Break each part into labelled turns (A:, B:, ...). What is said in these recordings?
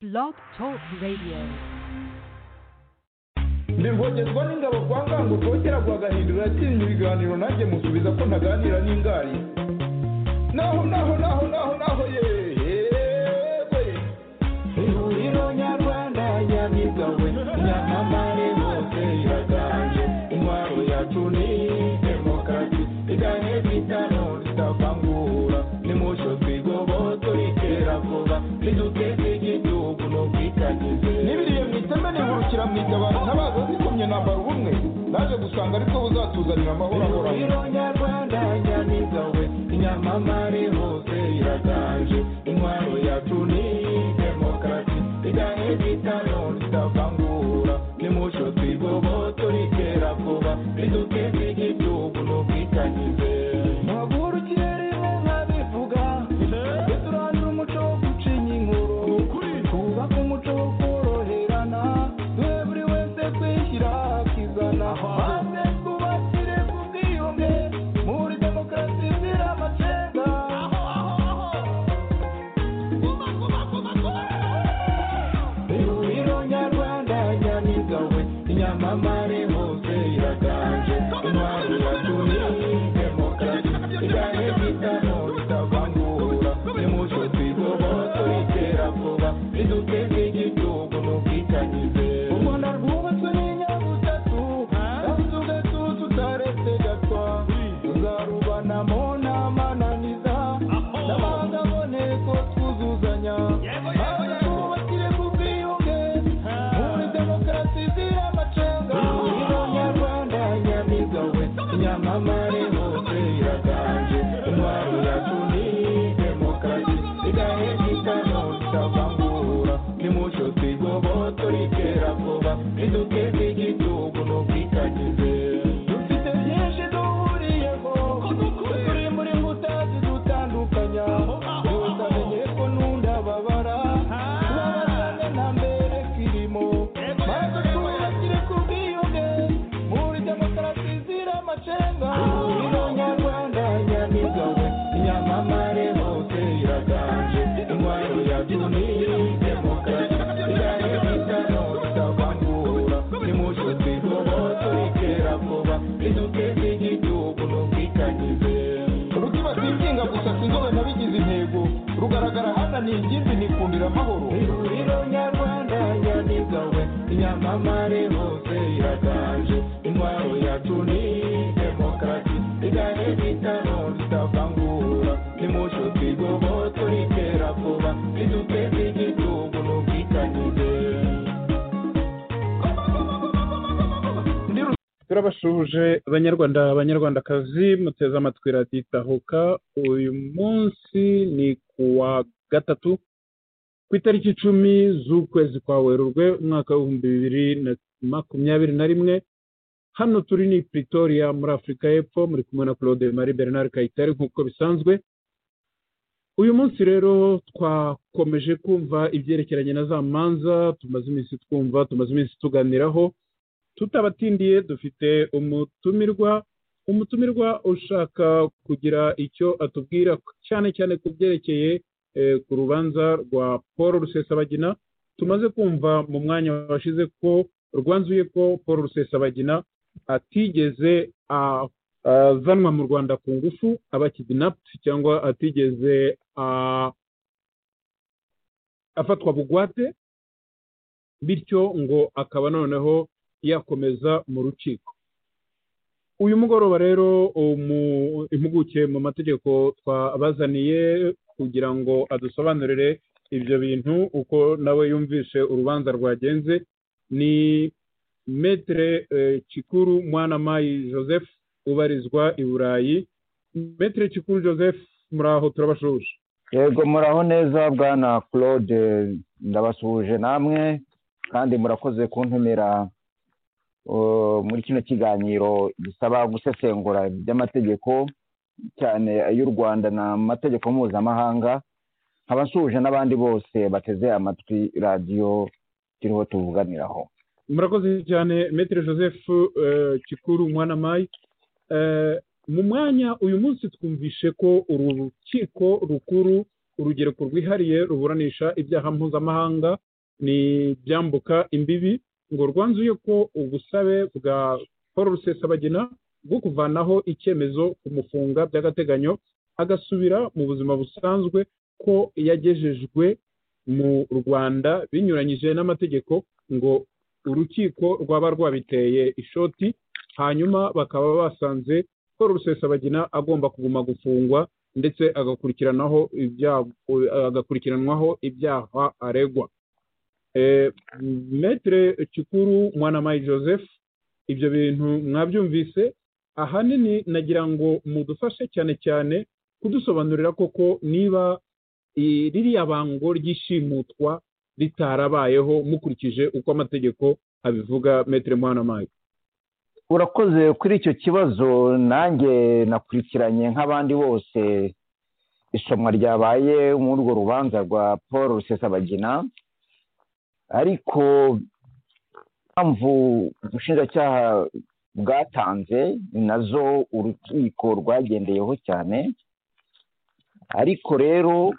A: Blog Talk Radio.
B: ndivogezwa n'ingabo kwa ngango rwogera rwagahindura yatinya ibiganiro nanjye musubiza ko ntaganira n'ingari naho naho naho naho naho yewe ihuriro nyarwanda yabigawe nyamamare hose iraganje intwaro yacu ni demokarasi igane bitano ritavangura nimucyo twigobo turikera vuba riduteze igihugu ni ubwikanyize n'ibiriye mu iteme nihurukira mu itabaro ntabaza zikomye nambara ubumwe naje gusanga aribwo buzatuzanira amahoro ahoraho ihuriro nyarwanda nyamigawe inyamamare hose iraganje intwaro yacu ni demokarasi igane bitano ritavangura nimucyo twigobo turikera vuba riduteze igihugu ni ubwikanyize mpagurukire nkabivuga duturanire umuco wo gucinya inkuru twubake umuco wo koroherana duhe buri wese kwishyira akizana maze twubakire ku bwiyunge muri demokarasi izira amacenga ihuriro nyarwanda nyamigawe inyamamare hose iraganje intwaro yacu ni demokarasi igane bitano bitavangura nimucyo twigobo turikera vuba riduteze igihugu n'ubwikanyize u rwanda rwubatswe n'inyabutatu kandi ugatu tutaretse gatwa tuzarubanamo n'amananiza n'amahanga aboneko twuzuzanya maze twubakire ku bwiyunge muri demokarasi izira amacenga ihuriro nyarwanda nyamigawe nyamamare hose iraganje intwaro yacu ni demokarasi igahe gitano ritavangura nimucyo twigobo turikera vuba riduteze igihugu n'ubwikanyize dufite byinshi duhuriyeho turi muri mbuta zidutandukanya byose amenye ko n'undi ababara tubabazane na mbere kirimo maze twubakire ku bwiyunge muri demokarasi izira amacenga ihuriro nyarwanda nyamigawe inyamamare hose iraganje intwaro yacu ni demokarasi igahe bitano bitavangura nimucyo twigobo turikera vuba riduteze igihugu n'ubwikanyize urutima rwinginga gusa sinzobe nabigize intego rugaragara hananiye ikindi nikundira amahoro ihuriro nyarwanda nyamigawe inyamamare hose iraganje intwaro yacu ni demokarasi igahe bitano ritavangura nimucyo twigobo turikera vuba riduteze igihugu n'ubwikanyize
C: turabashuje banyarwanda banyarwandakazi muteze amatwi raditahuka uyu munsi ni kuwa gatatu ku itariki icumi z'ukwezi kwa werurwe umwaka w'ibihumbi bibiri na makumyabiri na rimwe hano turi ni pretoria muri afurika y'epfo muri kumwe na claude marie bernard kayitare nk'uko bisanzwe uyu munsi rero twakomeje kumva ibyerekeranye na za manza tumaze iminsi twumva tumaze iminsi tuganiraho tutabatindiye dufite umutumirwa umutumirwa ushaka kugira icyo atubwira cyane cyane ku byerekeye eh, ku rubanza rwa paul rusesabagina tumaze kumva mu mwanya washize ko rwanzuye ko paul rusesabagina atigeze a- azanwa mu rwanda ku ngufu aba kidnapped cyangwa atigeze a- afatwa bugwate bityo ngo akaba noneho yakomeza mu rukiko uyu mugoroba rero umu- impuguke mu mategeko twabazaniye kugira ngo adusobanurire ibyo bintu uko nawe yumvishe urubanza rwagenze ni metere eh, Cikuru mwanamayi joseph ubarizwa i burayi metere Cikuru joseph muri aho turabashuje
D: yego muraho neza bwana claude ndabasuhuje namwe kandi murakoze kuntumira uh, muri kino kiganiro gisaba gusesengura iby'amategeko cyane ay'u rwanda n'amategeko mpuzamahanga nkaba nsuhuje n'abandi bose bateze amatwi radiyo turiho tuvuganiraho
C: murakoze cyane metere joseph eh, Cikuru mwanamayi Eh, mu mwanya uyu munsi twumvishe ko urukiko rukuru urugereko rwihariye ruburanisha ibyaha mpuzamahanga
B: ni ibyambuka imbibi ngo rwanzuye ko ubusabe bwa paul rusesabagina bwo kuvanaho icyemezo ku mufunga by'agateganyo agasubira mu buzima busanzwe ko yagejejwe mu rwanda binyuranyije n'amategeko ngo urukiko rwaba rwabiteye ishoti hanyuma bakaba basanze ko rusesabagina agomba kuguma gufungwa ndetse agakurikiranaho ibyaha agakurikiranwaho ibyaha aregwa metere kikuru mwanamayi joseph ibyo bintu mwabyumvise ahanini nagira ngo mudufashe cyane cyane kudusobanurira koko niba ririya bango ry'ishimutwa ritarabayeho mukurikije uko amategeko abivuga metere mwanamayi
D: urakoze kuri icyo kibazo nanjye nakurikiranye nk'abandi bose isomwa ryabaye muri urwo rubanza rwa paul rusesabagina ariko impamvu ubushinjacyaha bwatanze ni nazo urukiko rwagendeyeho cyane ariko rero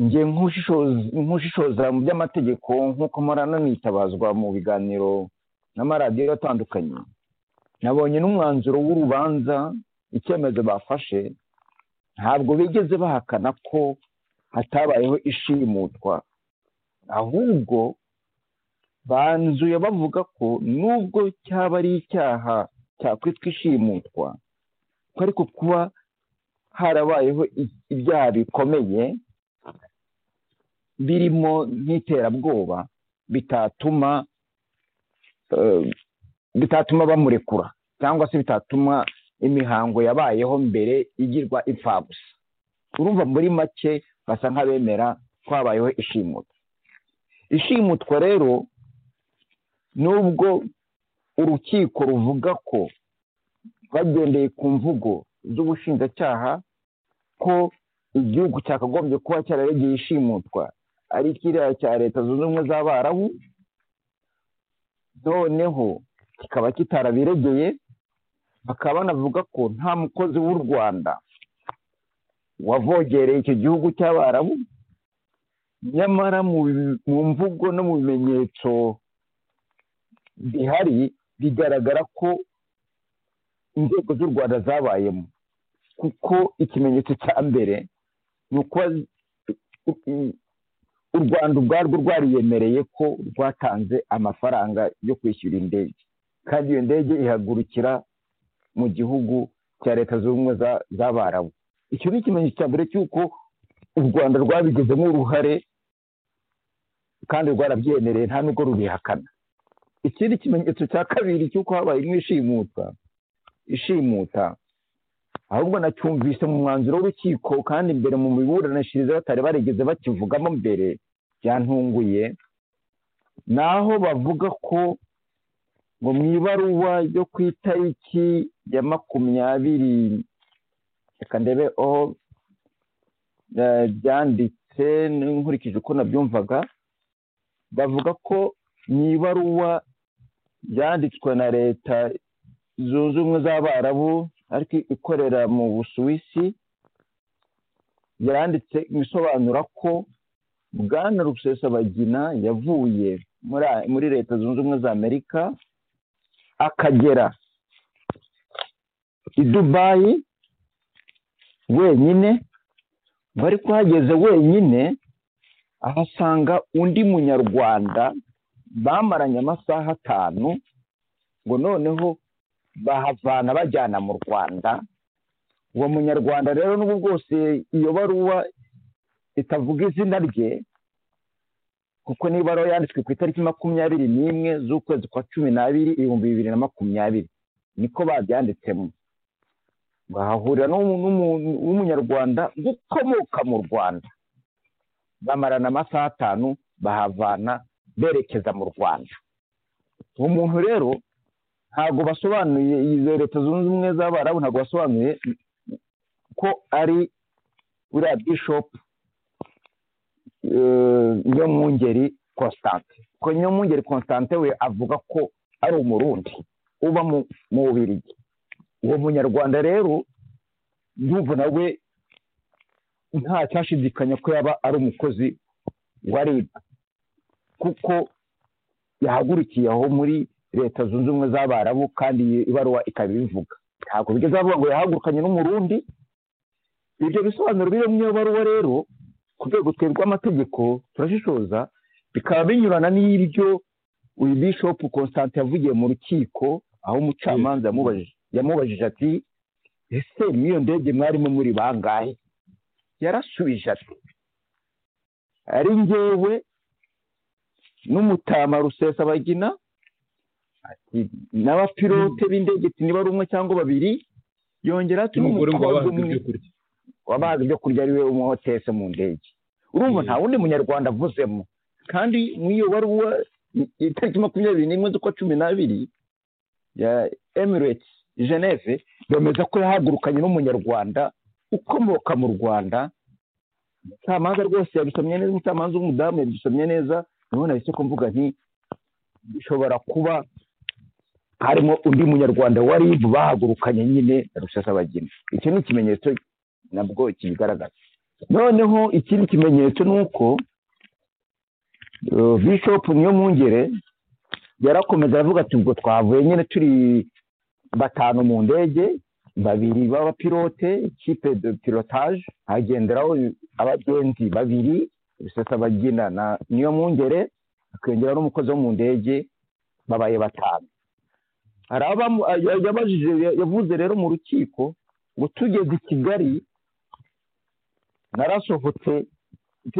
D: njye nk'ushishoza mu by'amategeko nk'uko murananitabazwa mu biganiro n'amaradiyo atandukanye nabonye n'umwanzuro w'urubanza icyemezo bafashe ntabwo bigeze bahakana ko hatabayeho ishimutwa ahubwo banzuye bavuga ko nubwo cyaba ari icyaha cyakwitwa ishimutwa ko ariko kuba harabayeho ibyaha bikomeye birimo nk'iterabwoba bitatuma bitatuma bamurekura cyangwa se bitatuma imihango yabayeho mbere igirwa impfabusa urumva muri make basa nk'abemera ko habayeho ishimutwa ishimutwa rero nubwo urukiko ruvuga ko bagendeye ku mvugo z'ubushinjacyaha ko igihugu cyakagombye kuba cyararegeye ishimutwa ari kiriya cya leta zunze ubumwe z'abarabu noneho kikaba kitarabiregeye bakaba banavuga ko nta mukozi w'u rwanda wavogereye icyo gihugu cy'abarabu nyamara mu mvugo no mu bimenyetso bihari bigaragara ko inzego z'u rwanda zabayemo kuko ikimenyetso cya mbere ni uko u rwanda ubwarwo rwariyemereye ko rwatanze amafaranga yo kwishyura indege kandi iyo ndege ihagurukira mu gihugu cya leta zunze ubumwe z'abarabu icyo ni ikimenyetso cya mbere cy'uko u rwanda rwabigizemo uruhare kandi rwarabyemereye nta nubwo rubihakana ikindi kimenyetso cya kabiri cy'uko habaye ishimuta ishimuta ahubwo nacyumvise mu mwanzuro w'urukiko kandi imbere mu miburanishirize batari barigeze bakivugamo mbere byantunguye ni aho bavuga ko ngo mu ibaruwa yo ku itariki ya makumyabiri reka ndebe aho byanditse nkurikije uko nabyumvaga bavuga ko mu ibaruwa yanditswe na leta zunze ubumwe z'abarabu ariko ikorera mu busuwisi yaranditse ibisobanura ko bwana rusesabagina yavuye muri leta zunze ubumwe za amerika akagera i dubayi wenyine ngo ariko uhageze wenyine ahasanga undi munyarwanda bamaranye amasaha atanu ngo noneho bahavana bajyana mu rwanda uwo munyarwanda rero n'ubu bwose iyo baruwa itavuga izina rye kuko niba baruwa yanditswe ku itariki makumyabiri n'imwe z'ukwezi kwa cumi n'abiri ibihumbi bibiri na makumyabiri niko babyanditsemo bahahurira n'umunyarwanda ukomoka mu rwanda bamarana amasaha atanu bahavana berekeza mu rwanda uwo muntu rero ntabwo basobanuye izo leta zunze ubumwe z'abarabu ntabwo basobanuye ko ari buriya bishopu nyamwungeri constante ko nyamwungeri constante we avuga ko ari umurundi uba mu bubirigi uwo munyarwanda rero yumva nawe nta cyashidikanya ko yaba ari umukozi wa ribu kuko yahagurukiye aho muri leta zunze ubumwe z'abarabu kandi iyi ibaruwa ikaba ibivuga ntabwo bigeze avuga ngo yahagurukanye n'umurundi ibyo bisobanuro biri mu iyo baruwa rero ku rwego twe rw'amategeko turashishoza bikaba binyurana n'ibyo uyu bishopu constante yavugiye mu rukiko aho umucamanza yamubajije yamubajije ati ese n'iyo ndege mwarimo muri bangahe yarasubije ati ari ngewe n'umutama rusesabagina n'abapilote b'indege niba ari umwe cyangwa babiri yongera ati
C: n'umugore ngo
D: n'umutama
C: wabahaga ibyo kurya
D: wabahaga ibyo kurya ari we umuhotese mu ndege urumva
C: Yeah.
D: nta wundi munyarwanda avuzemo kandi muri iyo baruwa i- itariki makumyabiri n'imwe z'ukwa cumi n'abiri ya emireti geneve bemeza ko yahagurukanye n'umunyarwanda ukomoka mu rwanda umucamanza rwose yabisomye neza umucamanza w'umudamu yabisomye neza niho nahise ko mvuga nti bishobora kuba harimo undi munyarwanda wa ribu bahagurukanye nyine na rusesabagina iki ni ikimenyetso nabwo kibigaragaza noneho ikindi kimenyetso ni uko eh, bishop niyo mpungere yarakomeza aravuga ati ubwo twavuye nyine turi batanu mu ndege babiri b'abapilote ikipe de pilotage hagenderaho abagenzi babiri rusesabagina na niyo mpungere hakiyongeraho n'umukozi wo mu ndege babaye batanu hari abamu- ya- yabajije yavuze rero mu rukiko ngo tugeze i kigali narasohotse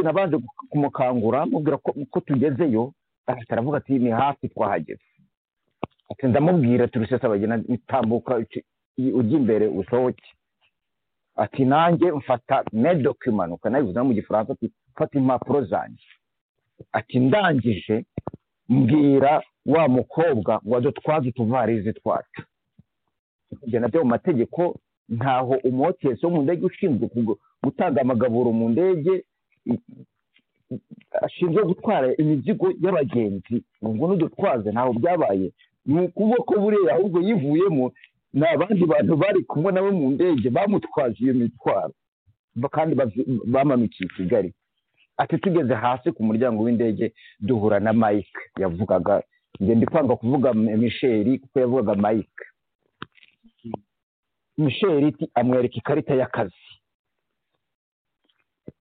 D: nabanje kumukangura mubwira ko ko tugezeyo ahita aravuga ati ni hafi twahageze ati ndamubwira turusesabagina nitambuka uci- i- ujya imbere usohoke ati nanjye mfata medokima ukanayivuze no mu gifaransa ati mfata impapuro zanjye ati ndangije mbwira wa mukobwa ngo adutwaze utuvarizi twacu ibyo nabyo mu mategeko ntaho umotesi wo mu ndege ushinzwe kugu- gutanga amagaburo mu ndege i- i- ashinzwe gutwara imizigo y'abagenzi ngo n'udutwaze ntaho byabaye ni ukuboko buriya ahubwo yivuyemo ni abandi bantu bari kumwe nawe mu ndege bamutwaje iyo mitwaro ba- kandi bazi- bamanukiye i kigali ati tugeze hasi ku muryango w'indege duhura na mike yavugaga njye ndi kwanga kuvuga michel kuko yavugaga mike michel iti amwereka ikarita y'akazi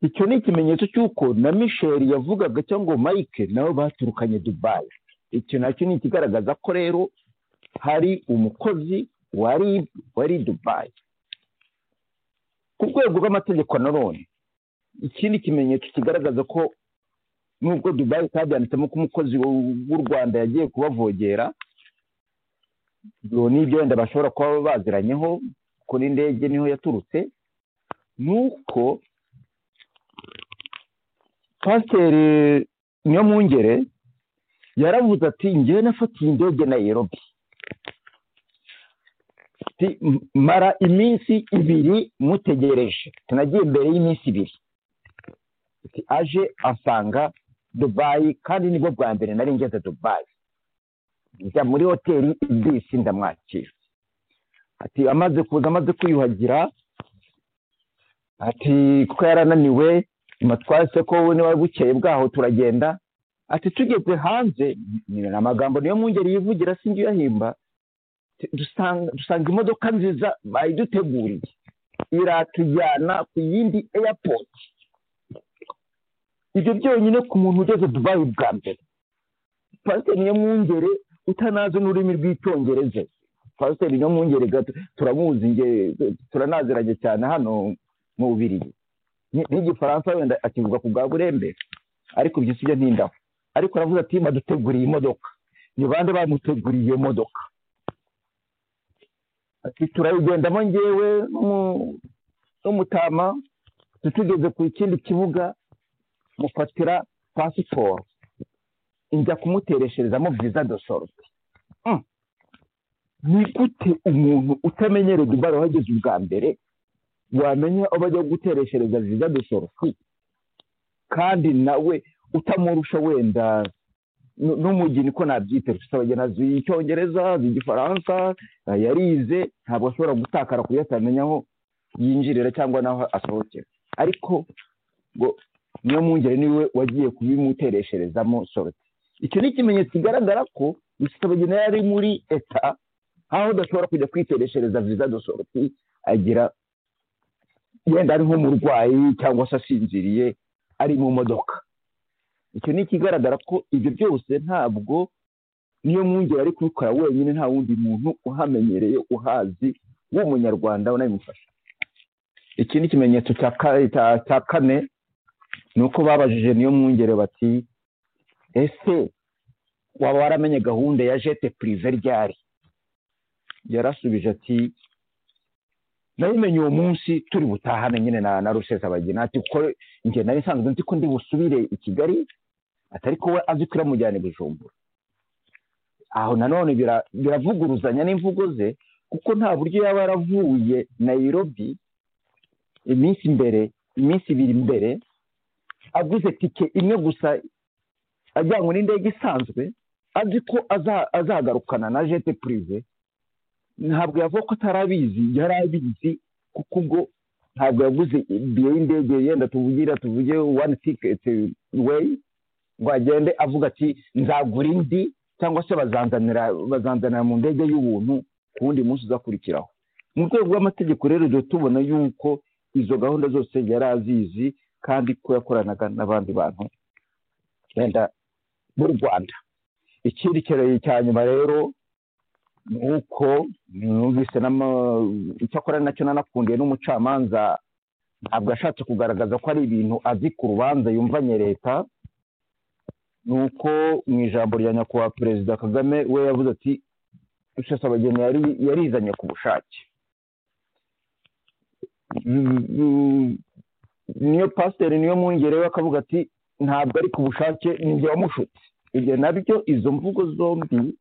D: icyo ni ikimenyetso cy'uko na michel yavugaga cyangwa mike nabo baturukanye dubayi icyo nacyo ni ikigaragaza ko rero hari umukozi wari wari dubayi ku rwego rw'amategeko nanone ikindi kimenyetso kigaragaza ko nubwo dubayi itabyanditsemo ko umukozi w'u rwanda yagiye kubavogera ibyo ni ibyo wenda bashobora kuba baziranyeho ko n'indege niho yaturutse ni uko pasiteri niyo mpungere yaravuze ati ngewe nafatiye indege nayirobi mara iminsi ibiri mutegereje tunagiye imbere y'iminsi ibiri Ati, aje asanga dubayi kandi nibwo bwa mbere nari ngeze dubayi njya muri hoteli ibisi ndamwakira ati amaze kuza amaze kwiyuhagira ati kuko yarananiwe nyuma twahise ko niba bukeye bwaho turagenda ati tugeze hanze ni amagambo niyo mwungeri yivugira sinjye uyahimba ati, dusanga dusanga imodoka nziza bayiduteguriye iratujyana ku yindi airport ibyo byonyine ku muntu ugeze dubayi bwa mbere pasiteri niyo mwungere utanazi n'ururimi rw'icyongereza pasiteri niyo mwungere gato turamuzi nge turanaziranye cyane hano mu bubirigi Ni- n'igifaransa wenda akivuga ku bwa burembe ariko ibyo sibyo ntindaho ariko aravuze ati baduteguriye imodoka ni bande bamuteguriye iyo modoka ati turayigendamo ngewe n'umu- n'umutama tugeze ku kindi kibuga mufatira pasiporo njya kumuteresherezamo viza do sorute Mm. ni gute umuntu utamenyereye dubara wageze ubwa mbere wamenya aho bajya gutereshereza viza do sorute kandi nawe utamurusha wenda nu- n'umugeni ko nabyita rufite abagenzi icyongereza azi igifaransa eh, yarize ntabwo ashobora gutakara ku yo atamenya aho yinjirira cyangwa n'aho asohokera ariko ngo niyo mwungere niwe wagiye kubimuteresherezamo soroti icyo ni ikimenyetso kigaragara ko rusabagina yari muri eta aho udashobora kujya kwitereshereza viza dosoroti agira wenda ari nk'umurwayi cyangwa se asinziriye ari mu modoka icyo ni ikigaragara ko ibyo byose ntabwo niyo mwungeri ari kubikora wenyine nta wundi muntu uhamenyereye uhazi w'umunyarwanda unabimufasha iki ni ikimenyetso cya ka- cya- cya kane ni uko babajije niyo mwungere bati ese waba waramenye gahunda ya jete purive ryari yarasubije ati nabimenye uwo munsi turi butahane nyine na na rusesabagina ati kuko njye nari nsanzwe nzi ko ndi busubire i kigali atari ko we azi ko iramujyana i bujumbura aho nanone bira- biravuguruzanya n'imvugo ze kuko nta buryo yaba yaravuye nayirobi iminsi mbere iminsi ibiri mbere aguze tike imwe gusa ajyanywe n'indege isanzwe azi ko aza- azagarukana na jete purive ntabwo yavuga ko atarabizi yari abizi kuko ubwo ntabwo yaguze ibiye y'indege yenda tuvugira tuvuge wani tiketi weyi ngo agende avuga ati nzagura indi cyangwa se bazanzanira bazanzanira mu ndege y'ubuntu ku wundi munsi uzakurikiraho mu rwego rw'amategeko rero duhita tubona yuko izo gahunda zose yari azizi kandi ko yakoranaga n'abandi bantu wenda b'u rwanda ikindi kirori cya nyuma rero ni uko numvise n'ama- icyakora nacyo nanakundiye n'umucamanza ntabwo ashatse kugaragaza ko ari ibintu azi ku rubanza yumvanye leta ni uko mu ijambo rya nyakubahwa perezida kagame we yavuze ati rusesabageni yari yarizanye ku bushake Mm, mm, niyo pasiteri niyo mwungere we akavuga ati ntabwo ari ku bushake ni njye wamushutse ibyo nabyo izo mvugo zombi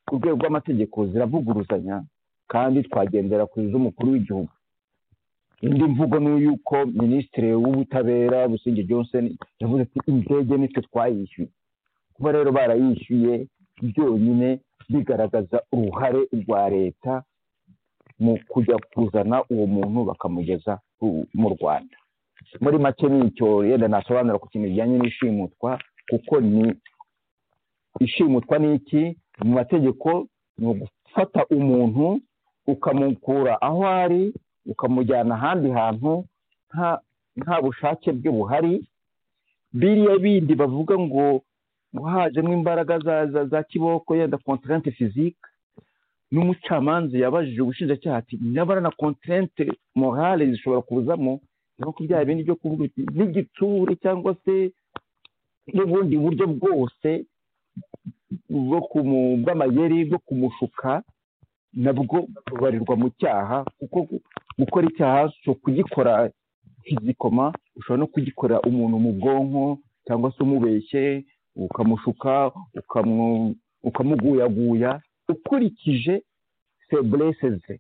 D: ku rwego rw'amategeko ziravuguruzanya kandi twagendera ku z'umukuru w'igihugu indi mvugo ni uy'uko minisitiri w'ubutabera busingye johnson yavuze ati indege nitwe twayishyuye kuba rero barayishyuye byonyine bigaragaza uruhare rwa leta mu kujya kuzana uwo muntu bakamugeza ku- mu rwanda muri make ni icyo yenda nasobanura ku kintu kijyanye n'ishimutwa kuko ni ishimutwa ni iki mu mategeko ni ugufata umuntu ukamukura aho ari ukamujyana ahandi hantu nta nta bushake bwe buhari biriya bindi bavuga ngo ngo hajemo imbaraga za za, za kiboko yenda kontarante fizike n'umucamanza yabajije ubushinjacyaha ati nyabara na kontarante morale zishobora kuzamo cyangwa ko bya bindi byo kuvuga uti n'igitsure cyangwa se n'ubundi buryo bwose bwo kumu- bw'amayeri bwo kumushuka nabwo bubarirwa mu cyaha kuko gu- gukora icyaha si ukugikora kizikoma ushobora no kugikorera umuntu mu bwonko cyangwa se umubeshye ukamushuka ukamu- ukamuguyaguya ukurikije feburese ze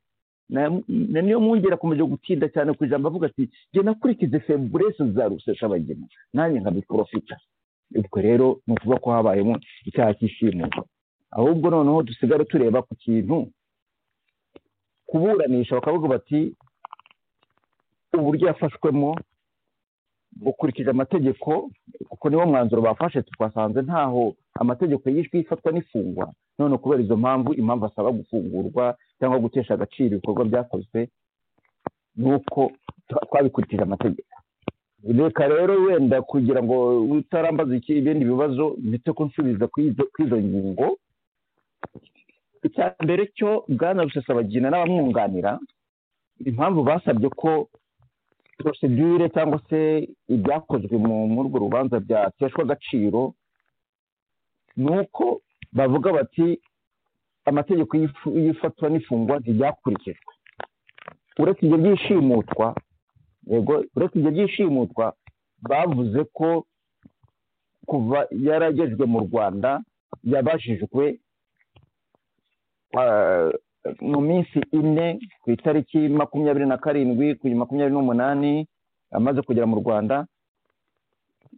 D: Na- na niyo mwongera akomeje gutinda cyane ku ijambo avuga ati jye nakurikize feburese za ruseshabagina nanjye nkabiporofita ubwo rero ni ukuvuga ko habayemo icyaha cy'ishimutwa ahubwo noneho dusigare tureba ku kintu kuburanisha bakavuga bati uburyo yafashwemo bukurikije amategeko kuko niwo mwanzuro bafashe twasanze ntaho amategeko yishwe ifatwa n'ifungwa none kubera izo mpamvu impamvu asaba gufungurwa cyangwa gutesha agaciro ibikorwa byakozwe ni uko twa- twabikurikije amategeko reka rero wenda kugira ngo utarambaza iki ibindi bibazo ndetse ko nsubiza kuri izo- kuri izo ngingo icya mbere cyo bwana rusesabagina n'abamwunganira impamvu basabye ko porosedure cyangwa se ibyakozwe mu- muri urwo rubanza byateshwa agaciro ni uko bavuga bati amategeko y'ifu- y'ifatwa n'ifungwa ntibyakurikijwe uretse ibyo byishimutwa yego uretse ibyo byishimutwa bavuze ko kuva yaragejwe mu rwanda yabajijwe ah, mu minsi ine ku itariki makumyabiri na karindwi ku makumyabiri n'umunani amaze kugera mu rwanda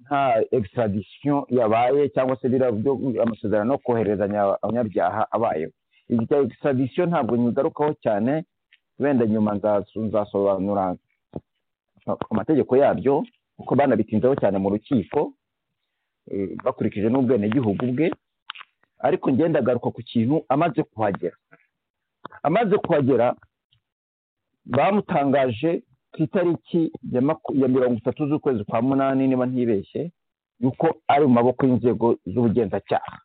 D: nta extradition yabaye cyangwa se biriya byo- amasezerano yo koherezanya abanyabyaha abayeho iki cya extradition ntabwo nyigarukaho cyane wenda nyuma nzaso- nzasobanura amategeko yabyo kuko banabitinzeho cyane mu rukiko eh, bakurikije n'ubwenegihugu bwe ariko ngenda agaruka ku kintu amaze kuhagera amaze kuhagera bamutangaje ku itariki ya maku- ya mirongo itatu z'ukwezi kwa munani niba ntibeshye yuko ari mu maboko y'inzego z'ubugenzacyaha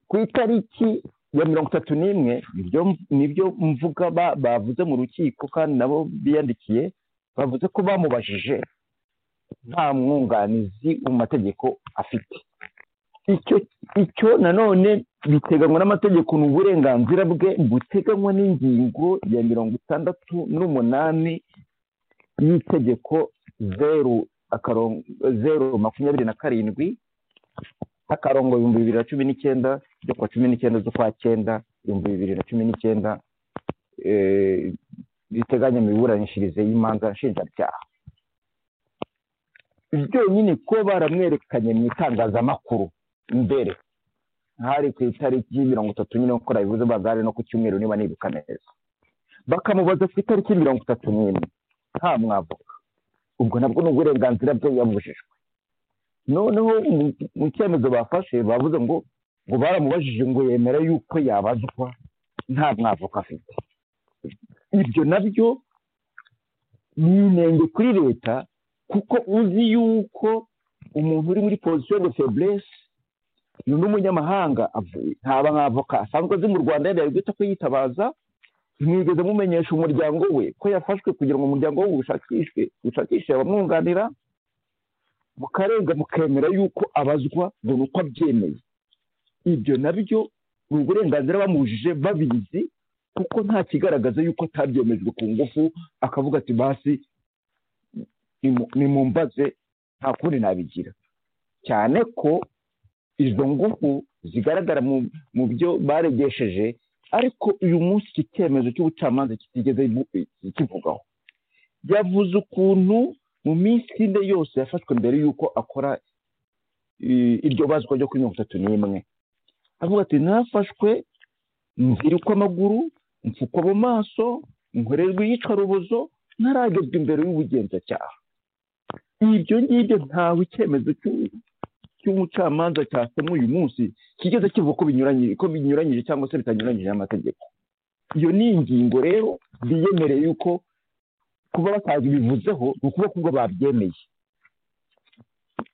D: ku itariki ya mirongo itatu n'imwe nibyo nibyo mvuga ba- bavuze mu rukiko kandi nabo biyandikiye bavuze ko bamubajije nta mwunganizi mu mategeko afite icyo icyo nanone biteganywa n'amategeko ni uburenganzira bwe buteganywa n'ingingo ya mirongo itandatu n'umunani y'itegeko zeru akarongo zeru makumyabiri na karindwi akarongo ibihumbi bibiri na cumi n'icyenda ryo kuwa cumi n'icyenda z'ukwa cyenda ibihumbi bibiri na cumi n'icyenda eh, riteganya imiburanishirize y'imanza nshinjabyaha byonyine ko baramwerekanye mu itangazamakuru mbere hari ku itariki mirongo itatu nyine nk'uko nabivuze bagare no ku cyumweru niba nibuka neza bakamubaza ku itariki mirongo itatu n'imwe nta mwavuka ubwo nabwo ni uburenganzira bwe yabujijwe noneho mu- mu cyemezo bafashe bavuze ngo ngo baramubajije ngo yemera yuko yabazwa nta mwavuka afite ibyo nabyo ni inenge kuri leta kuko uzi yuko umuntu uri muri position de faiblesse ni n'umunyamahanga avuye nta bamwavoka asanzwe azi mu rwanda yari guhita ko yitabaza ntigeze mumenyesha umuryango we ko yafashwe kugira ngo umuryango we uwushakishwe ushakishe abamwunganira mukarenga mukemera yuko abazwa ngo ni uko abyemeye ibyo nabyo ni uburenganzira bamubujije babizi kuko nta kigaragaza yuko atabyemejwe ku ngufu akavuga ati basi nimu- nimumbaze nta kundi nabigira cyane ko izo ngufu zigaragara mu- mu byo baregesheje ariko uyu munsi iki cyemezo cy'ubucamanza kitigeze bu- kivugaho yavuze ukuntu mu minsi ine yose yafashwe mbere y'uko akora i- iryo bazwa ryo kuri mirongo itatu n'imwe avuga ati nafashwe nzirikwa amaguru mfukwa mu maso nkorerwa iyicarubozo ntaragezwa imbere y'ubugenzacyaha ibyo ngibyo ntawe icyemezo cy'u- cy'umucamanza cyasomwe uyu munsi kigeze kivuga ko binyuranyije ko binyuranyije cyangwa se bitanyuranyije n'amategeko iyo ni ingingo rero biyemereye yuko kuba batabivuzeho ni ukuvuga ko ubwo babyemeye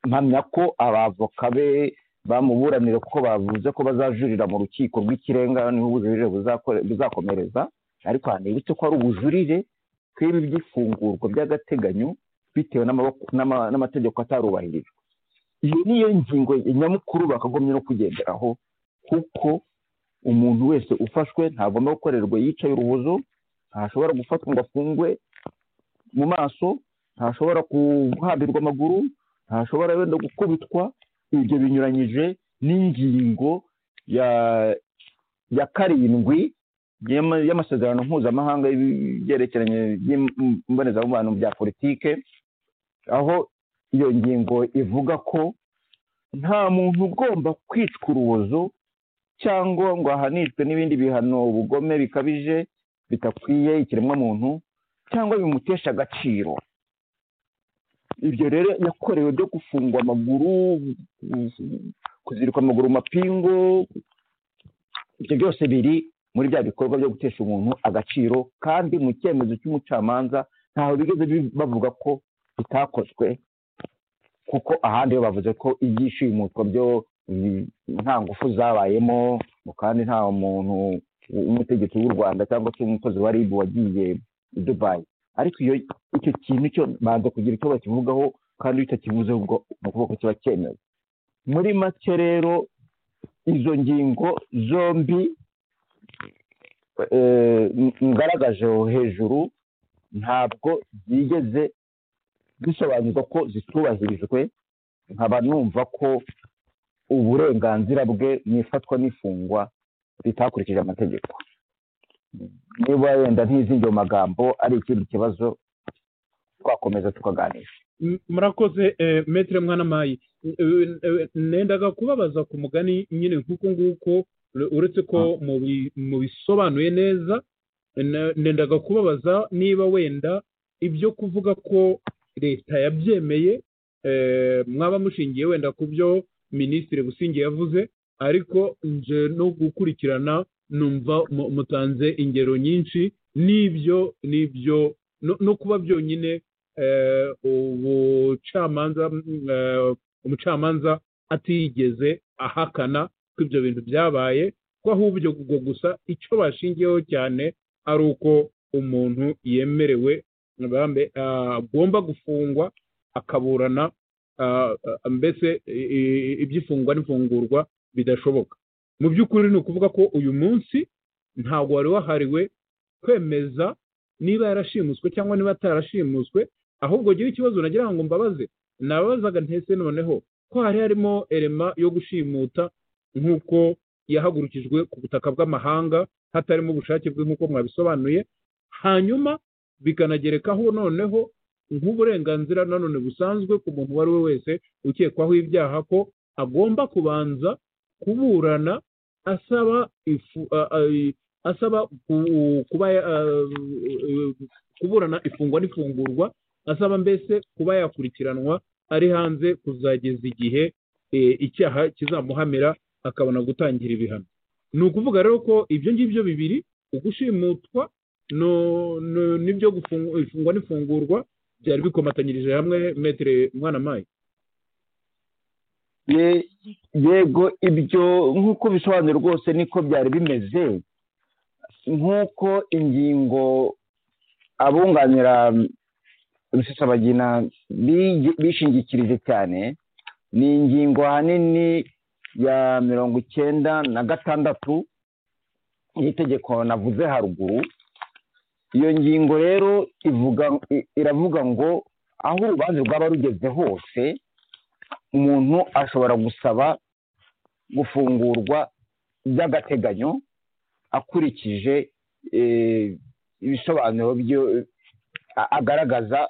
D: mpamya ko abavoka be bamuburanira kuko bavuze ko bazajurira mu rukiko rw'ikirenga niho ubujurire buzakore- buzakomereza ariko hanibutse ko ari ubujurire tw'ibi by'ifungurwa by'agateganyo bitewe n'amaboko- n'ama- n'amategeko atarubahirijwe iyo niyo ngingo nyamukuru bakagombye no kugenderaho kuko umuntu wese ufashwe ntagomba gukorerwa yicaye urubozo ntashobora gufatwa ngo afungwe mu maso ntashobora guhambirwa amaguru ntashobora wenda gukubitwa ibyo binyuranyije n'ingingo ya ya karindwi y'ama- y'amasezerano mpuzamahanga y'ibyerekeranye n'imbonezamubano bya politike aho iyo ngingo ivuga ko nta muntu ugomba kwicwa urubozo cyangwa ngo ahanishwe n'ibindi bihano ubugome bikabije bidakwiye ikiremwamuntu cyangwa bimutesha agaciro ibyo rero yakorewe byo gufungwa amaguru kuzirikwa amaguru mu mapingu ibyo byose biri muri bya bikorwa byo gutesha umuntu agaciro kandi mu cyemezo cy'umucamanza ntaho bigeze bi- bavuga ko bitakozwe kuko ahandi bo bavuze ko ibyishimutwa byo mm, nta ngufu zabayemo kandi nta muntu w'umutegetsi w'u rwanda cyangwa se umukozi wa ribu wagiye i dubayi ariko iyo icyo kintu cyo banza kugira icyo bakivugaho kandi iyo utakivuze ubwo ni ukuvuga ko kiba cyemewe muri make rero izo ngingo zombi eh, n- ngaragaje hejuru ntabwo zigeze bisobanurwa ko zitubahirijwe nkaba numva ko uburenganzira bwe mu ifatwa n'ifungwa ritakurikije amategeko niba wenda ntizindi mu magambo ari ikindi kibazo twakomeza tukaganira
C: M- murakoze eh, metere mwanamayi Eh, eh, nendaga kubabaza ku mugani nyine nk'uko nguko ure- uretse ko mubi- mubisobanuye neza na- nendaga kubabaza niba wenda ibyo kuvuga ko leta yabyemeye eh, mwaba mushingiye wenda ku byo minisitiri busingi yavuze ariko nje no gukurikirana numva mu- mutanze ingero nyinshi n'ibyo n'ibyo no- no kuba byonyine eh, ubucamanza mm, eh, umucamanza atigeze ahakana ko ibyo bintu byabaye ko ahubwo ubwo gusa icyo bashingiyeho cyane ari uko umuntu yemerewe bambe ah, agomba gufungwa akaburana ah, ah, mbese i- i- iby'ifungwa n'ifungurwa bidashoboka mu by'ukuri ni ukuvuga ko uyu munsi ntabwo wari wahariwe kwemeza niba yarashimuswe cyangwa niba atarashimuswe ahubwo gira ikibazo nagira ngo mbabaze nababazaga ntese noneho ko hari harimo erema yo gushimuta nk'uko yahagurukijwe ku butaka bw'amahanga hatarimo ubushake bwe nk'uko mwabisobanuye hanyuma bikanagerekaho noneho nk'uburenganzira nanone busanzwe ku muntu uwo ari we wese ukekwaho ibyaha ko agomba kubanza kuburana asaba ifu a- a- asaba ku- kuba ya- a- kuburana ifungwa n'ifungurwa asaba mbese kuba yakurikiranwa ari hanze kuzageza igihe eh, icyaha kizamuhamira akabona gutangira ibihano ni ukuvuga rero ko ibyo ngibyo bibiri ugushimutwa no- no- n'ibyo gufungu- ifungwa n'ifungurwa byari bikomatanyirije hamwe metere mwana mayi
D: Ye- yego ibyo nk'uko bisobanuye rwose niko byari bimeze nk'uko ingingo abunganira rusesabagina bigi- bishingikirije cyane ni ingingo ahanini ya mirongo icyenda na gatandatu y'itegeko navuze haruguru iyo ngingo rero ivuga i- iravuga ngo aho urubanza rwaba rugeze hose umuntu ashobora gusaba gufungurwa by'agateganyo akurikije eh, ibisobanuro byo a- agaragaza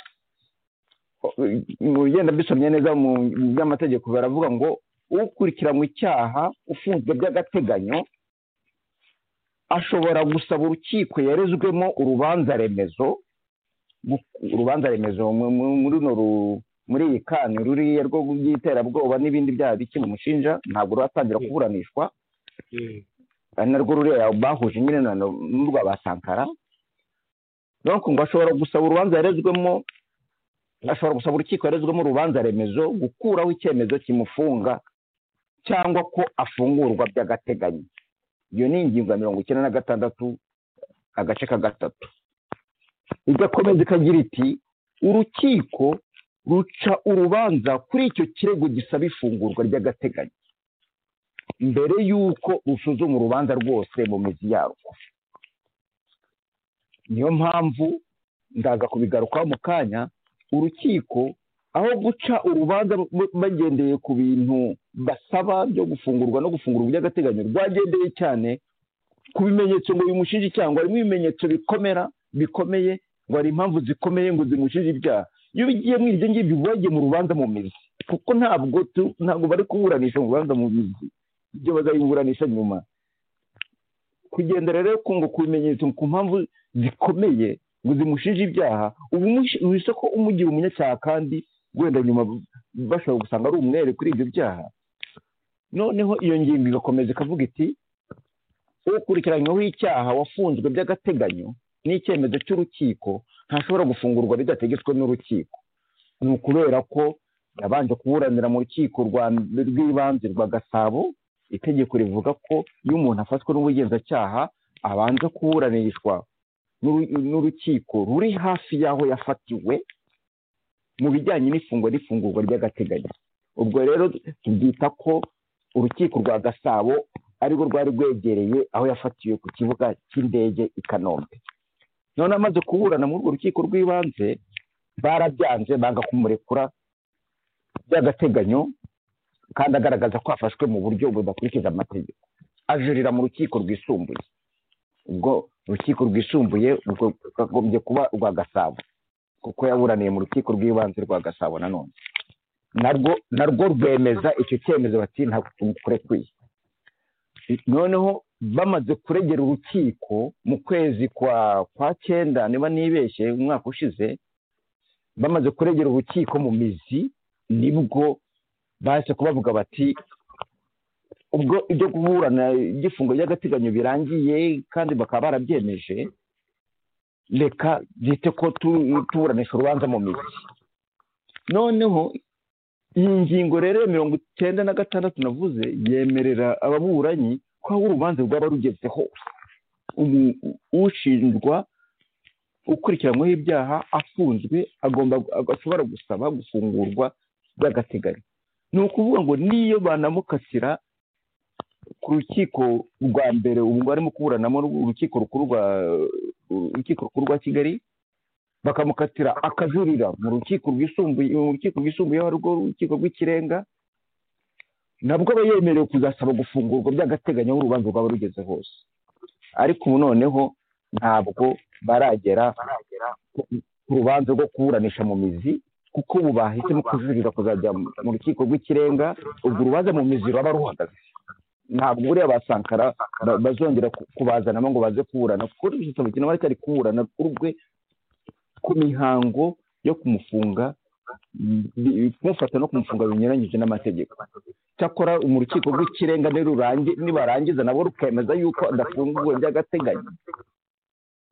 D: eh, mu bigenda bisomye neza mu mu by'amategeko baravuga ngo ukurikiranwe icyaha ufunzwe by'agateganyo ashobora gusaba urukiko yarezwemo urubanza remezo gu- urubanza remezo mu- mu- muri runo ru- muri iyi kani ruriya rwo by'iterabwoba n'ibindi byaha biki mushinja ntabwo ruratangira kuburanishwa ari narwo ruriya bahuje nyine na no- n'urwa ba sankara donc ngo ashobora gusaba urubanza yarezwemo ashobora gusaba urukiko yarezwemo urubanza remezo gukuraho icyemezo kimufunga cyangwa ko afungurwa by'agateganyo iyo ni ingingo ya mirongo icyenda na gatandatu agace ka gatatu igakomeza ikagira iti urukiko ruca urubanza kuri icyo kirego gisaba ifungurwa ry'agateganyo mbere y'uko rusuzuma urubanza rwose mu mizi yarwo niyo mpamvu ndaza kubigarukaho mu kanya urukiko aho guca urubanza b- bagendeye ku bintu basaba byo gufungurwa no gufungurwa by'agateganyo rwagendeye cyane ku bimenyetso ngo bimushinje icyaha ngo harimo ibimenyetso bikomera bikomeye ngo hari impamvu zikomeye ngo zimushinje ibyaha iyo bigiye muri ibyo ngibyo uba wagiye mu rubanza mu mizi kuko ntabwo tu- ntabwo bari kuburanisha mu rubanza mu mizi ibyo bazabiburanisha nyuma kugendera rero ku ngo ku bimenyetso ku mpamvu zikomeye ngo zimushinje ibyaha ubu wise ko umugira umunyacyaha kandi wenda nyuma bashobora gusanga ari umwere kuri ibyo byaha noneho iyo ngingo igakomeza ikavuga iti ukurikiranyweho icyaha wafunzwe by'agateganyo n'icyemezo cy'urukiko ntashobora gufungurwa bidategetswe n'urukiko ni ukubera ko yabanje kuburanira mu rukiko rwa- rw'ibanze rwa gasabo itegeko rivuga ko iyo umuntu afatwe n'ubugenzacyaha abanza kuburanishwa n'uru- n'urukiko ruri hafi y'aho yafatiwe mu bijyanye n'ifungwa n'ifungurwa ry'agateganyo ubwo rero tubyita ko urukiko rwa gasabo arirwo rwari rwegereye aho yafatiwe ku kibuga cy'indege i kanombe none amaze kuburana muri urwo rukiko rw'ibanze barabyanze banga kumurekura by'agateganyo kandi agaragaza ko afashwe mu buryo budakurikije amategeko ajurira mu rukiko rwisumbuye ubwo urukiko rwisumbuye ubwo rwakagombye kuba urwa gasabo kuko yaburaniye mu rukiko rw'ibanze rwa gasabo nanone narwo narwo rwemeza icyo cyemezo bati ntabwo tumukurekuye noneho bamaze kuregera urukiko mu kwezi kwa kwa cyenda niba nibeshye umwaka ushize bamaze kuregera urukiko mu mizi nibwo bahise kubavuga bati ubwo ibyo kuburana igifungo by'agateganyo birangiye kandi bakaba barabyemeje reka byite ko tu- tuburanisha urubanza mu mizi noneho iyi ngingo rero ya mirongo icyenda na gatandatu navuze yemerera ababuranyi ko aho urubanza rwaba rugeze hose umu- ushinjwa ukurikiranyweho ibyaha afunzwe agomba ashobora gusaba gufungurwa by'agateganyo ni ukuvuga ngo niyo banamukatira ku rukiko rwa mbere ubu ngo arimo kuburanamo urukiko rukuru rwa urukiko rukuru rwa kigali bakamukatira akajurira mu rukiko rwisumbuye mu rukiko rwisumbuye aho rwo urukiko rw'ikirenga nabwo aba yemerewe kuzasaba gufungurwa by'agateganyo aho urubanza rwaba rugeze hose ariko ubu noneho ntabwo baragera ku rubanza rwo kuburanisha mu mizi kuko ubu bahisemo kujurira kuzajya mu rukiko rw'ikirenga urwo rubanza mu mizi ruraba ruhagaze ntabwo buriya ba sankara ba- bazongera ku- kubazanamo ngo baze kuburana kuko rw'igisabo kintu baracyari kuburana urwe ku mihango yo kumufunga mm, kumufata no kumufunga binyuranyije n'amategeko cyakora mu rukiko rw'ikirenga nirurangi- nibarangiza nabwo rukemeza yuko adafunguwe by'agateganyo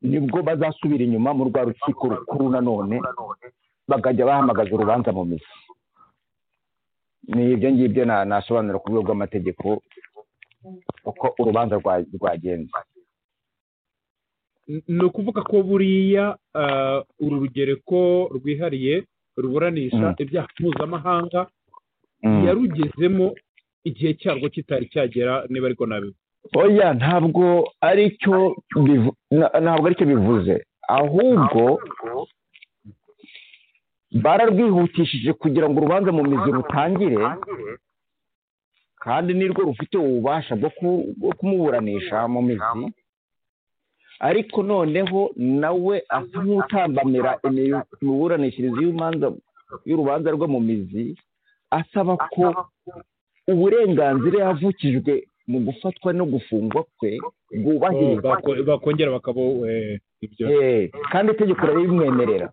D: nibwo bazasubira inyuma mu rwa rukiko rukuru nanone bakajya bahamagaza urubanza mu mizi ni ibyo ngibyo na- nasobanura ku rwego rw'amategeko uko urubanza rwa- rwagenze
C: ni ukuvuga ko buriya ah, uru rugereko rwihariye
D: Mm.
C: ruburanisha ibyaha mpuzamahanga
D: Mm.
C: yarugezemo igihe cyarwo kitari cyagera niba ariko nabi
D: oya ntabwo ari cyo bivu- na- ntabwo ari cyo bivuze ahubwo bararwihutishije kugira ngo urubanza mu mizi rutangire kandi nirwo rufite ububasha bwo ku- bwo kumuburanisha mu mizi ariko noneho nawe asa nk'utambamira imi- imiburanishirize y'urubanza y'urubanza rwe mu mizi asaba ko uburenganzira yavukijwe mu gufatwa no gufungwa kwe
C: Oh,
D: bwubahirizwa
C: bako- bakongera bakaba eh, ibyo
D: Eh, kandi itegeko rirabimwemerera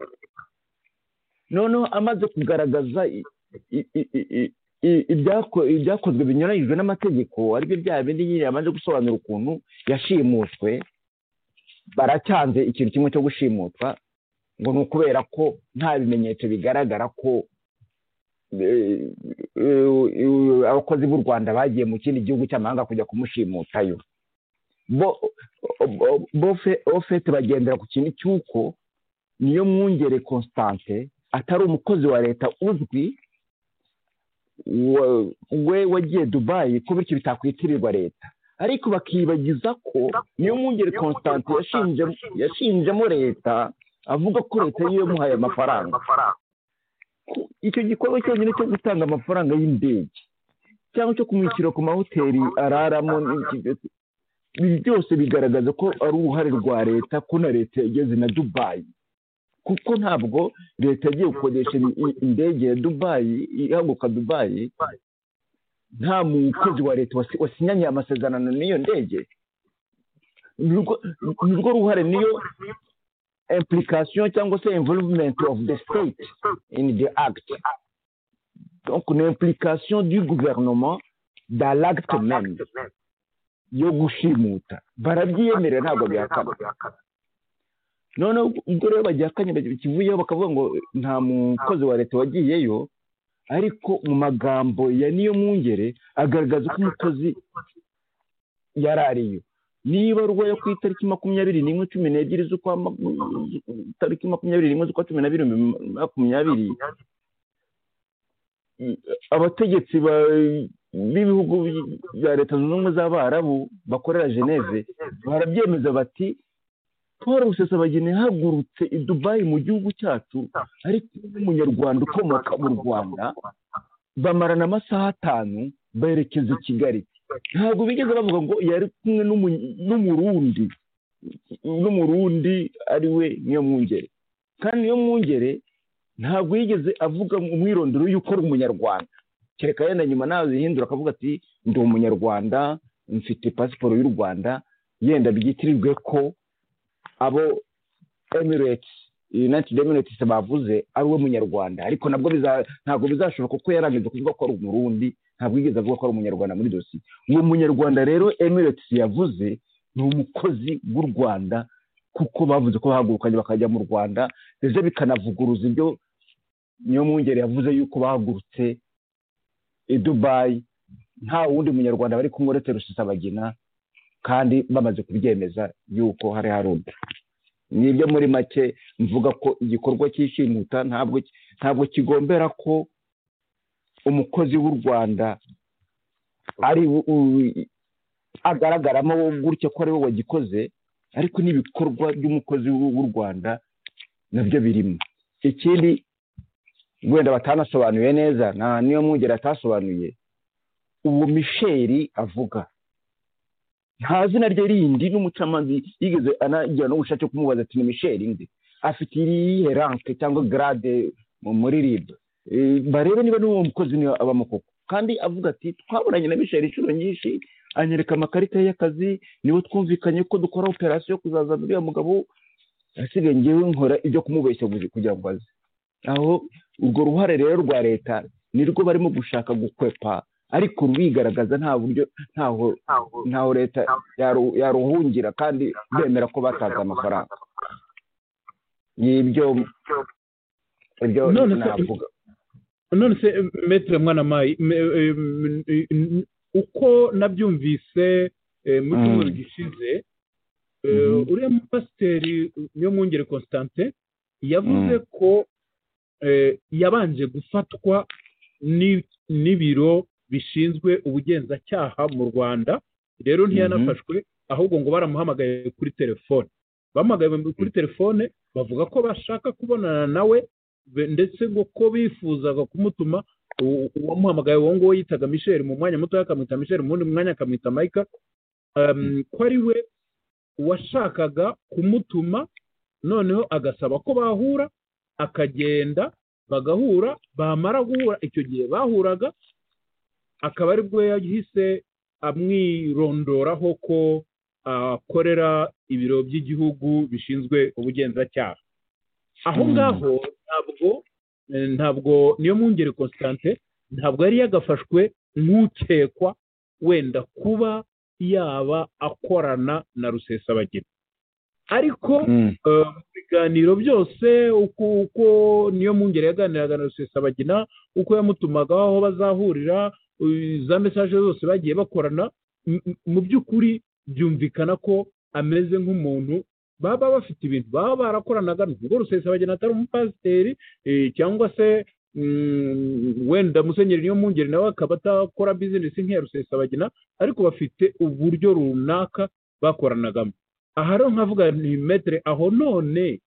D: noneho amaze kugaragaza i- i- i- i- i- i- ibyako- ibyakozwe binyuranyijwe n'amategeko aribyo byaha bindi nyine yamaze gusobanura ukuntu yashimutswe baracyanze ikintu kimwe cyo gushimutwa ngo ni ukubera ko nta bimenyetso bigaragara ko eh, eh, eh, abakozi b'u rwanda bagiye mu kindi gihugu cy'amahanga kujya kumushimutayo bo bo- bo fe- ofete bagendera ku kintu cy'uko niyo mwungere constante atari umukozi wa leta uzwi wa- we wagiye dubayi ko bityo bitakwitirirwa leta ariko bakibagiza ko niyo mwungere constante yashinje- yashinjemo leta avuga ko leta yiyo yamuhaye amafaranga Ku- icyo gikorwa cyonyine cyo gutanga amafaranga y'indege cyangwa cyo kumwishyura ku mahoteli araramo n'iki- ibi byose bigaragaza ko ari uruhare rwa leta ko na leta yageze na dubayi kuko ntabwo leta yagiye gukodesha i- i- indege ya dubayi ihaguruka dubayi nta mukozi wa leta wasi- wasinyanye amasezerano n'iyo ndege nirwo nirwo ruhare niyo implication cyangwa se involvement of the state in the act donc ni implication du gouvernement dans l'acte même yo gushimuta barabyiyemerera ntabwo bihakana noneho ubwo rero bagihakanye bakivuyeho bakavuga ngo nta mukozi wa leta wagiyeyo ariko mu magambo ya niyo mwungere agaragaza ko umukozi yari ariyo niba ruwa yo ku itariki makumyabiri n'imwe cumi n'ebyiri z'ukwa maku- tariki makumyabiri n'imwe z'ukwa cumi n'abiri makumyabiri abategetsi ba- b'ibihugu by- bya leta zunze ubumwe z'abarabu bakorera geneve barabyemeza bati paul rusesabagina yahagurutse i dubayi mu gihugu cyacu ariko n'umunyarwanda ukomoka mu rwanda bamarana amasaha atanu berekeza i kigali ntabwo bigeze bavuga ngo yari kumwe n'umu- n'umurundi n'umurundi ari we niyo mwungere kandi niyo mwungere ntabwo yigeze avuga mu mwirondoro y'uko ari umunyarwanda kereka yenda nyuma nazihindura akavuga ati ndi umunyarwanda mfite pasiporo y'u rwanda yenda byitirirwe ko abo emirates united emirates bavuze ari we munyarwanda ariko nabwo biza- ntabwo bizashoboka kuko yarangije kuvuga ko ari umurundi ntabwo yigeze avuga ko ari umunyarwanda muri dosiye uwo munyarwanda rero Emirates yavuze ni umukozi w'u rwanda kuko bavuze ko bahagurukanye bakajya mu rwanda ndetse bikanavuguruza ibyo niyo mwungeri yavuze yuko bahagurutse i dubayi nta wundi munyarwanda bari kumwe uretse rusisabagina kandi bamaze kubyemeza yuko hari harundi nibyo muri make mvuga ko igikorwa cy'ishimuta ntabwo ntabwo kigombera ko umukozi w'u rwanda ari u- u- agaragaramo gutya ko ari we wagikoze ariko n'ibikorwa by'umukozi w'u w'u rwanda nabyo birimo ikindi wenda batanasobanuye neza nta niyo mwungeri atasobanuye uwo misheri avuga nta zina rye rindi n'umucamanza yigeze anagira n'ubushake bwo kumubaza ati ni misheri nde afite irihe ranke cyangwa garade mu- muri ribu barebe niba n'uwo mukozi niwe abamo koko kandi avuga ati twaburanye na misheri inshuro nyinshi anyereka amakarita ye y'akazi niwe twumvikanye ko dukora operasiyo yo kuzazana uriya mugabo asigaye ngewe nkora ibyo kumubeshya gusa kugira ngo aze aho urwo ruhare rero rwa leta nirwo barimo gushaka gukwepa ariko rurigaragaza nta buryo ntaho ntaho leta yaru- yaruhungira kandi bemera ko batanze amafaranga nibyo ibyo
C: None se-
D: navuga
C: none se metere mwana mayi uko nabyumvise eh, mu
D: Mm.
C: cyumweru gishize eh,
D: Mhm.
C: uriya mupasiteri niyo mwungere constantin yavuze
D: Mm.
C: ko eh, yabanje gufatwa ni- n'ibiro bishinzwe ubugenzacyaha mu rwanda rero ntiyanafashwe ahubwo ngo baramuhamagaye kuri telefone bamuhamagaye kuri telefone bavuga ko bashaka kubonana nawe be- ndetse ngo ko bifuzaga kumutuma u- uwamuhamagaye uwo nguwo yitaga michel mu mwanya mutoya akamwita michel mu wundi mwanya akamwita mike um, ko ari we washakaga kumutuma noneho agasaba ko bahura akagenda bagahura bamara guhura icyo gihe bahuraga akaba ari bwo yahise amwirondoraho ko akorera ibiro by'igihugu bishinzwe ubugenzacyaha aho
D: Mm.
C: ngaho ntabwo eh, ntabwo niyo mwungere constante ntabwo yari yagafashwe nk'ukekwa wenda kuba yaba akorana na rusesabagina ariko
D: Mm.
C: eh, mu biganiro byose uko uko niyo mwungere yaganiraga na rusesabagina uko yamutumagaho aho bazahurira eh, za mesaje zose bagiye bakorana m- m- mu by'ukuri byumvikana ko ameze nk'umuntu baba bafite ibintu baba barakoranaga nubwo rusesabagina atari umupasiteri eh, cyangwa se mm, wenda musenyeri niyo mwungere nawe akaba atakora bizinesi nk'iya rusesabagina ariko bafite uburyo runaka bakoranagamo aha rero nkavuga ni metere aho none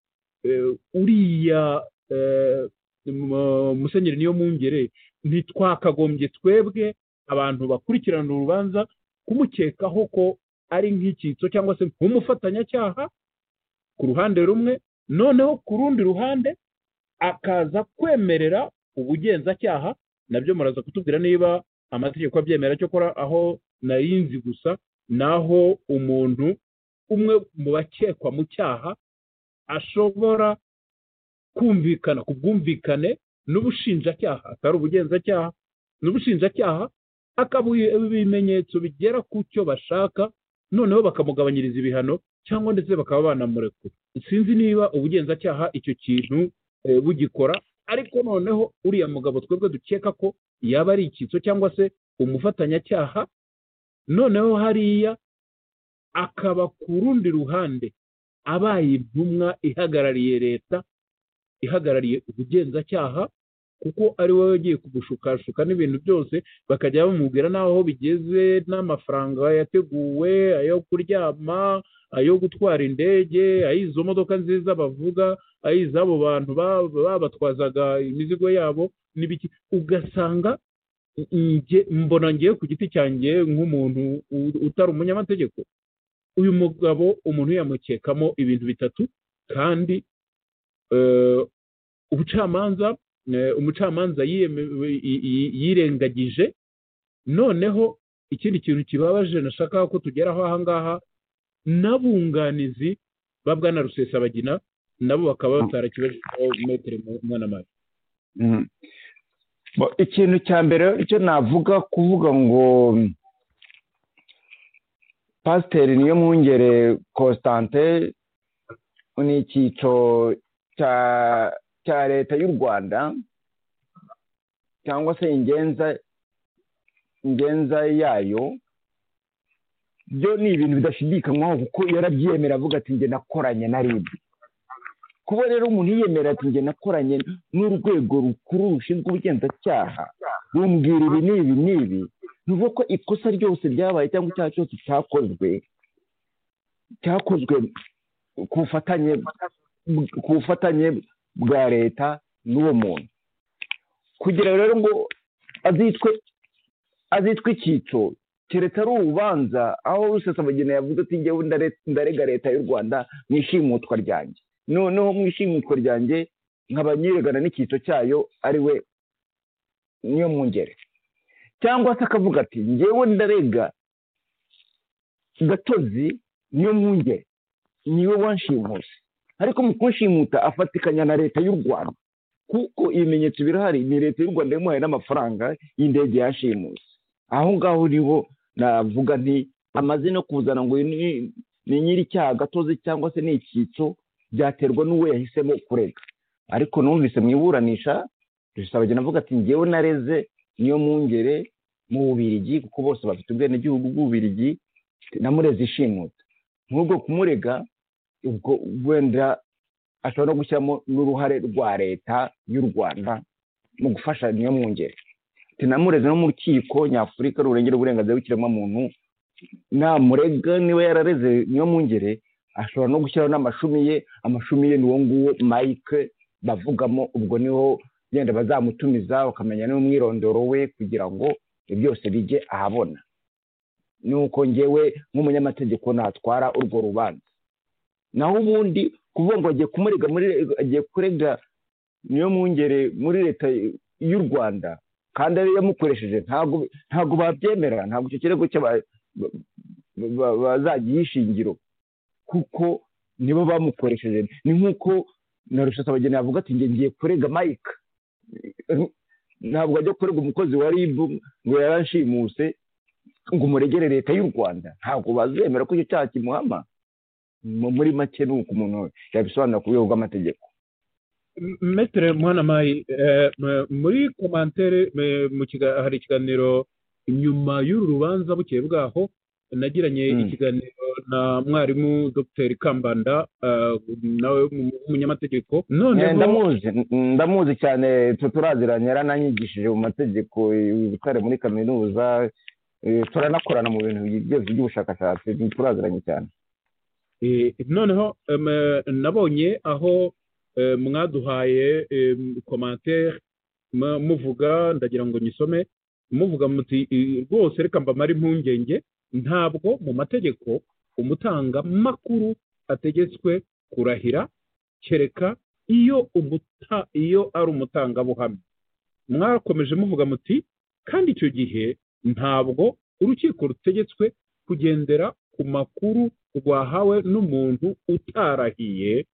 C: eh, uriya eh, mu- musenyeri niyo mwungere ntitwakagombye twebwe abantu bakurikirana urubanza kumukekaho ko ari nk'icyitso cyangwa se nk'umufatanyacyaha ku ruhande rumwe noneho ku rundi ruhande akaza kwemerera ubugenzacyaha nabyo muraza kutubwira niba amategeko abyemera cyokora aho nayinzi gusa naho umuntu umwe mu bakekwa mu cyaha ashobora kumvikana ku bwumvikane n'ubushinjacyaha atari ubugenzacyaha n'ubushinjacyaha akabuha ibimenyetso bigera ku cyo bashaka noneho bakamugabanyiriza ibihano cyangwa ndetse bakaba banamurekura sinzi niba ubugenzacyaha icyo kintu eh, bugikora ariko noneho uriya mugabo twebwe dukeka ko yaba ari icyitso cyangwa se umufatanyacyaha noneho hariya akaba ku rundi ruhande abaye intumwa ihagarariye leta ihagarariye ubugenzacyaha kuko ari wowe ugiye kugushukashuka n'ibintu byose bakajya bamubwira n'aho bigeze n'amafaranga yateguwe ayo kuryama ayo gutwara indege ay'izo modoka nziza bavuga ay'iz'abo bantu ba- babatwazaga imizigo yabo n'ibiki ugasanga nge mbona ngewe ku giti cyanjye nk'umuntu u- utari umunyamategeko uyu mugabo umuntu yamukekamo ibintu bitatu kandi eh, ubucamanza eh, umucamanza yiyeme- yi- yi- yirengagije noneho ikindi kintu kibabaje nashaka ko tugeraho aha ngaha n'abunganizi ba bwana rusesabagina nabo bakaba batarakibajijweho metero mwana mari
D: Mm. Bo- ikintu cya mbere icyo navuga kuvuga ngo pasiteri niyo mwungere constante ni icyiciro cya cya leta y'u rwanda cyangwa se ingenza ingenza yayo byo ni ibintu bidashidikanywaho kuko yarabyiyemera avuga ati njye nakoranye na rib kuba rero umuntu yiyemera ati njye nakoranye n'urwego rukuru rushinzwe ubugenzacyaha rumbwira ibi n'ibi n'ibi bivuga ko ikosa ryose ryabaye cyangwa icyaha cyose cyakozwe cyakozwe ku bufatanye ku bufatanye bwa leta n'uwo muntu kugira ngo rero ngo azitwe azitwe icyiciro keretse ari urubanza aho rusesabagina yavuze ati njyewe ndare- ndarega leta y'u rwanda mu ishimutwa ryanjye noneho mu ishimutwa ryanjye nkaba nyiregana n'icyiciro cyayo ari we niyo mwungere cyangwa se akavuga ati njyewe ndarega gatozi niyo mwungere niwe wanshimuse ariko mu kunshimuta afatikanya na leta y'u rwanda kuko ibimenyetso birahari ni leta y'u rwanda yamuhaye n'amafaranga y'indege yashimuse aho ngaho uriho navuga nti amaze no kuzana ngo uyu ni ni nyir'icyaha gatozi cyangwa se ni icyitso byaterwa n'uwo yahisemo kurega ariko numvise mu iburanisha rusabagena avuga ati njyewe nareze niyo mwungere mu bubirigi kuko bose bafite ubwenegihugu bw'ububirigi namureze ishimuta nk'ubwo kumurega ubwo wenda ashobora no gushyiramo n'uruhare rwa leta y'u rwanda mu gufasha niyo mwungere tinamureze no mu rukiko nyafurika rurengera uburenganzira bw'ikiremwamuntu namurega niba yarareze niyo mwungere ashobora no gushyiraho n'amashumi ye amashumi ye ni uwo nguwo mike bavugamo ubwo niho wenda bazamutumiza bakamenya n'umwirondoro we kugira ngo ibyo byose bijye ahabona nuko ngewe nk'umunyamategeko natwara urwo rubanza naho ubundi kuvuga ngo agiye kumurega muri agiye kurega niyo mwungere muri leta y'u rwanda kandi ariyo yamukoresheje ntabwo ntabwo babyemera ntabwo icyo kirego cy'aba- ba- ba- bazagiha ishingiro kuko nibo bamukoresheje ni nk'uko na rushatabageni yavuga ati njye ngiye kurega mike ntabwo ajya kurega umukozi wa rib ngo yarashimuse ngo umuregere leta y'u rwanda ntabwo bazemera ko icyo cyaha kimuhama Mu- muri make ni uko umuntu yabisobanura ku rwego rw'amategeko
C: M- Maitre Mwanamayi eh, m- muri komantere m- mu kiga- hari ikiganiro nyuma y'uru rubanza bukeye bwaho nagiranye
D: Mm.
C: ikiganiro na mwarimu Dr Kambanda eh, nawe w'umu- w'umunyamategeko
D: Eh,
C: noneho
D: ndamuzi n- ndamuzi cyane tu- turaziranye yarananyigishije mu mategeko i butare muri kaminuza eh, turanakorana mu bintu byose by'ubushakashatsi turaziranye cyane
C: eh, noneho em, eh, nabonye aho eh, mwaduhaye em, komantere mu- muvuga ndagira ngo nyisome muvuga muti "Eh, rwose reka mbamare impungenge ntabwo mu mategeko umutangamakuru ategetswe kurahira kereka iyo umuta iyo ari umutangabuhamya mwakomeje muvuga muti kandi icyo gihe ntabwo urukiko rutegetswe kugendera ku makuru rwahawe n'umuntu utarahiye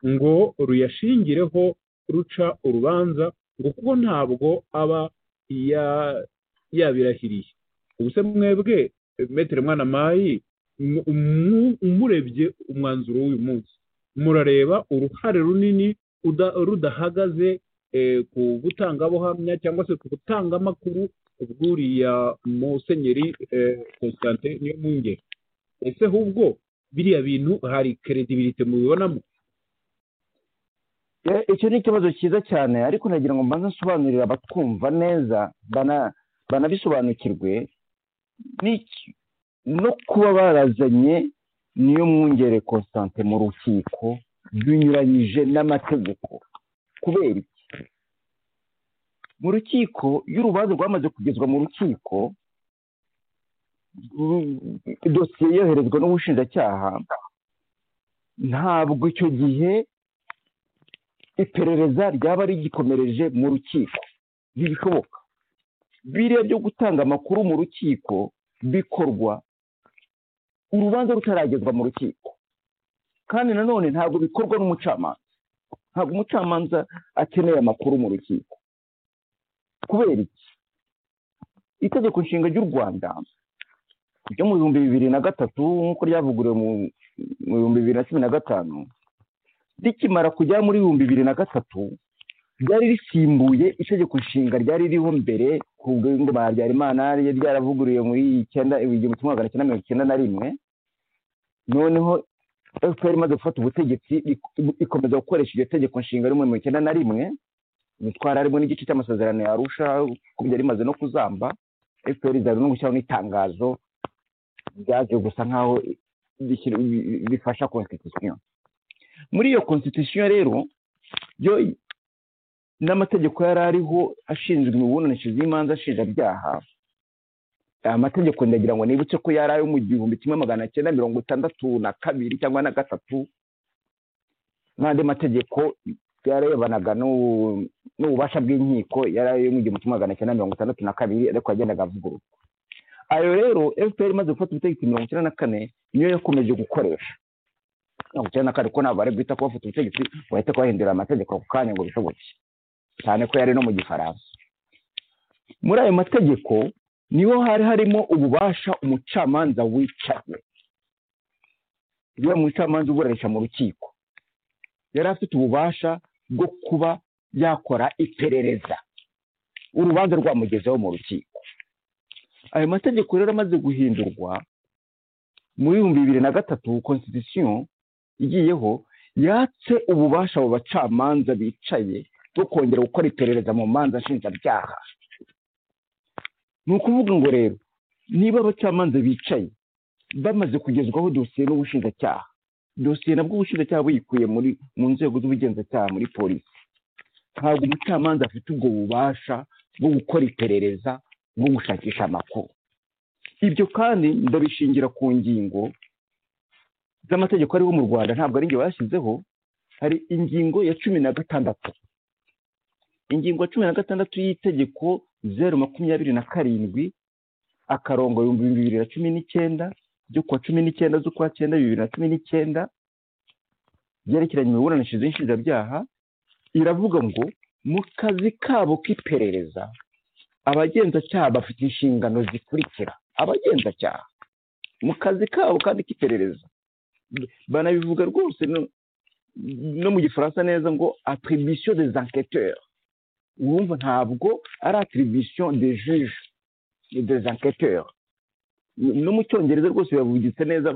C: ngo ruyashingireho ruca urubanza ngo kuko ntabwo aba ya- yabirahiriye ubuse mwebwe metero mwana mayi mu- mu- murebye umwanzuro w'uyu munsi murareba uruhare runini uda- rudahagaze eh, ku butangabuhamya cyangwa se ku butangamakuru bw'uriya musenyeri eh, constantin niyo mwungeri ese ahubwo biriya bintu hari credibility mubibonamo
D: Eh, icyo ni ikibazo cyiza cyane ariko nagira ngo mbanze nsobanurire abatwumva neza bana- banabisobanukirwe n'iki- no kuba barazanye niyo mwungere constante mu rukiko binyuranyije n'amategeko kubera iki mu rukiko iyo urubanza rwamaze kugezwa mu rukiko ru- dosiye yoherezwa n'ubushinjacyaha ntabwo icyo gihe iperereza ryaba rigikomereje mu rukiko ntibishoboka biriya byo gutanga amakuru mu rukiko bikorwa urubanza rutaragezwa mu rukiko kandi nanone ntabwo bikorwa n'umucamanza ntabwo umucamanza akeneye amakuru mu rukiko kubera iki itegeko nshinga ry'u rwanda ryo mu bihumbi bibiri na gatatu nk'uko ryavuguriwe mu mu bihumbi bibiri na cumi na gatanu rikimara kujya muri bihumbi bibiri na gatatu ryari risimbuye itegeko nshinga ryari ririho mbere ku bw'ingo ba habyarimana ryari ryaravuguriwe muri icyenda igihumbi kimwe magana cyenda mirongo icyenda na rimwe noneho fpr imaze gufata ubutegetsi rik- ikomeza gukoresha iryo tegeko nshinga rimwe mirongo icyenda na rimwe bitwara harimo n'igice cy'amasezerano ya arusha kuko byari bimaze no kuzamba fpr izaza no gushyiraho n'itangazo ryaje gusa nk'aho rishyira- rifasha constitution muri iyo constitution rero yo n'amategeko yari ariho ashinzwe imibonanishirize z'imanza nshinjabyaha aya mategeko ndagira ngo nibutse ko yari ayo mu gihumbi kimwe magana cyenda mirongo itandatu na kabiri cyangwa na gatatu n'andi mategeko yarebanaga n'u- n'ububasha bw'inkiko yari ayo mu gihumbi kimwe magana cyenda mirongo itandatu na kabiri ariko yagendaga avugururwa ayo rero fpr imaze gufata ubutegetsi mirongo icyenda na kane niyo yakomeje gukoresha mirongo icyenda na kane kuko ntabwo bari guhita ko bafite ubutegetsi bahita kubahindurira amategeko ako kanya ngo bishoboke cyane ko yari no mu gifaransa muri ayo mategeko niho hari harimo ububasha umucamanza wicaye uriya mucamanza uburanisha mu rukiko yari afite ububasha bwo kuba yakora iperereza urubanza rwamugezeho mu rukiko ayo mategeko rero amaze guhindurwa muri bihumbi bibiri na gatatu constitution igiyeho yatse ububasha abo bacamanza bicaye bwo kongera gukora iperereza mu manza nshinjabyaha ni ukuvuga ngo rero niba abacamanza bicaye bamaze kugezwaho dosiye n'ubushinjacyaha dosiye nabwo ubushinjacyaha buyikuye muri mu nzego z'ubugenzacyaha muri polisi ntabwo umucamanza afite ubwo bubasha bwo gukora iperereza bwo gushakisha amakuru ibyo kandi ndabishingira ku ngingo z'amategeko ariho mu rwanda ntabwo ari njye bashyizeho hari ingingo ya cumi na gatandatu ingingo ya cumi na gatandatu y'itegeko zeru makumyabiri na karindwi akarongo ibihumbi bibiri na cumi n'icyenda ryo kuwa cumi n'icyenda z'ukwa cyenda bibiri na cumi n'icyenda byerekeranye imiburanishirize y'inshinjabyaha iravuga ngo mu kazi kabo k'iperereza abagenzacyaha bafite inshingano zikurikira abagenzacyaha mu kazi kabo kandi k'iperereza banabivuga rwose no- no mu gifaransa neza ngo attribution des enquêteurs wumva ntabwo ari attribution de juge et des enquêteurs no mu cyongereza rwose biravugitse neza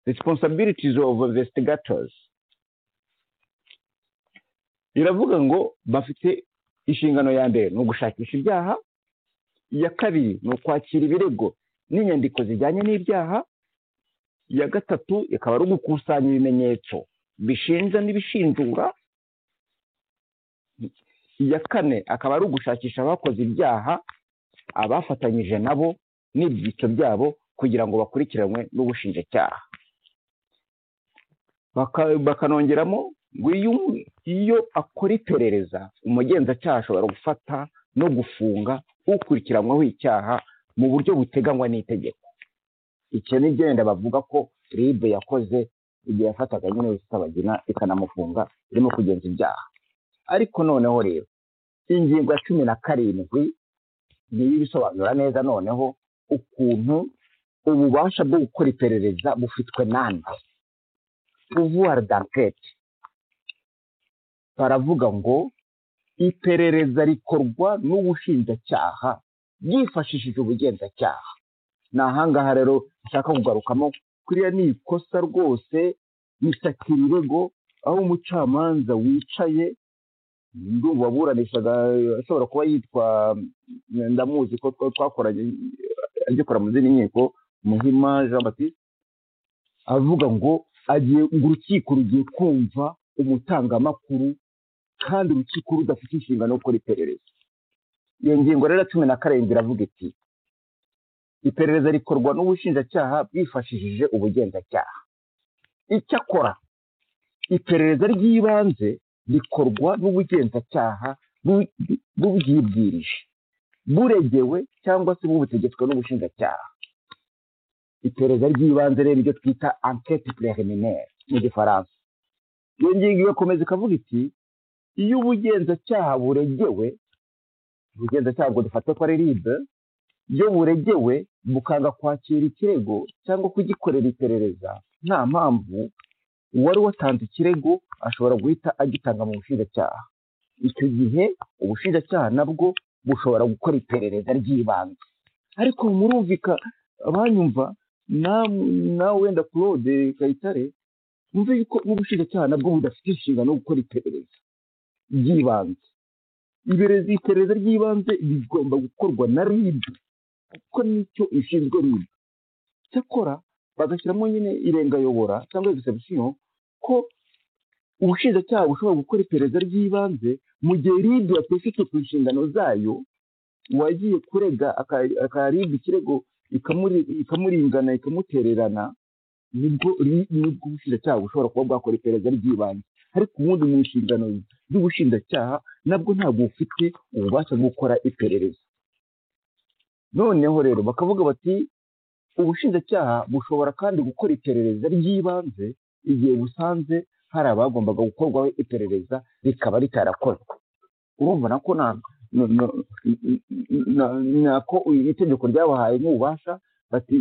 D: responsibilities of investigators biravuga ngo bafite inshingano ya mbere ni ugushakisha ibyaha iya kabiri ni ukwakira ibirego n'inyandiko zijyanye n'ibyaha iya gatatu ikaba ari ugukusanya ibimenyetso bishinja n'ibishinjura iya kane akaba ari ugushakisha abakoze ibyaha abafatanyije nabo n'ibyitso byabo kugira ngo bakurikiranwe n'ubushinjacyaha Baka- bakanongeramo ngo iyo iyo akora iperereza umugenzacyaha ashobora gufata no gufunga ukurikiranyweho icyaha mu buryo buteganywa n'itegeko icyo ni igenda bavuga ko ribe yakoze igihe yafataga nyine rusabagina ikanamufunga irimo kugenza ibyaha ariko noneho rero ingingo ya cumi na karindwi niyo ibisobanura neza noneho ukuntu ububasha bwo gukora iperereza bufitwe nande pouvoir d'enquête baravuga ngo iperereza rikorwa n'ubushinjacyaha yifashishije ubugenzacyaha ni ahangaha rero nshaka kugarukamo kuriya ni ikosa rwose risakira irego aho umucamanza wicaye ndumva waburanishaga ashobora kuba yitwa ndamuzi ko twa- twakoranye agikora mu zindi nkiko muhima jean baptiste avuga ngo agiye ngo urukiko rugiye kumva umutangamakuru kandi urukiko rudafite inshingano yo gukora iperereza iyo ngingo rero ya cumi na karindwi iravuga iti iperereza rikorwa n'ubushinjacyaha bwifashishije ubugenzacyaha icyakora iperereza ry'ibanze rikorwa n'ubugenzacyaha bu- bubwibwirije buregewe cyangwa se bubutegetswe n'ubushinjacyaha iperereza ry'ibanze rero iryo twita enquête préliminaire mu gifaransa iyo ngingo igakomeza ikavuga iti iyo ubugenzacyaha buregewe ubugenzacyaha ngo dufate ko ari ribe iyo buregewe bukanga kwakira ikirego cyangwa kugikorera iperereza nta mpamvu uwari watanze ikirego ashobora guhita agitanga mu bushinjacyaha icyo gihe ubushinjacyaha nabwo bushobora gukora iperereza ry'ibanze ariko murumvika abanyumva nawe na wenda claude kayitare wumve yuko ubushinjacyaha nabwo budafite inshingano yo gukora iperereza ry'ibanze iperereza iperereza ry'ibanze rigomba gukorwa na ribu kuko nicyo ishinzwe ribu cyakora bagashyiramo nyine irengayobora cyangwa egisebisiyo ko ubushinjacyaha bushobora gukora iperereza ry'ibanze mu gihe ribu yatifite ku nshingano zayo uwagiye kurega akaribwa ikirego ikamuringana ikamutererana nibwo nibwo ubushinjacyaha bushobora kuba bwakora iperereza ry'ibanze ariko ubundi mu nshingano z'ubushinjacyaha nabwo ntabwo bufite ububasha bwo gukora iperereza noneho rero bakavuga bati ubushinjacyaha bushobora kandi gukora iperereza ry'ibanze igihe busanze hari abagombaga gukorwaho iperereza rikaba ritarakozwe urumva nako nako iri tegeko ryabahaye nk'ububasha bati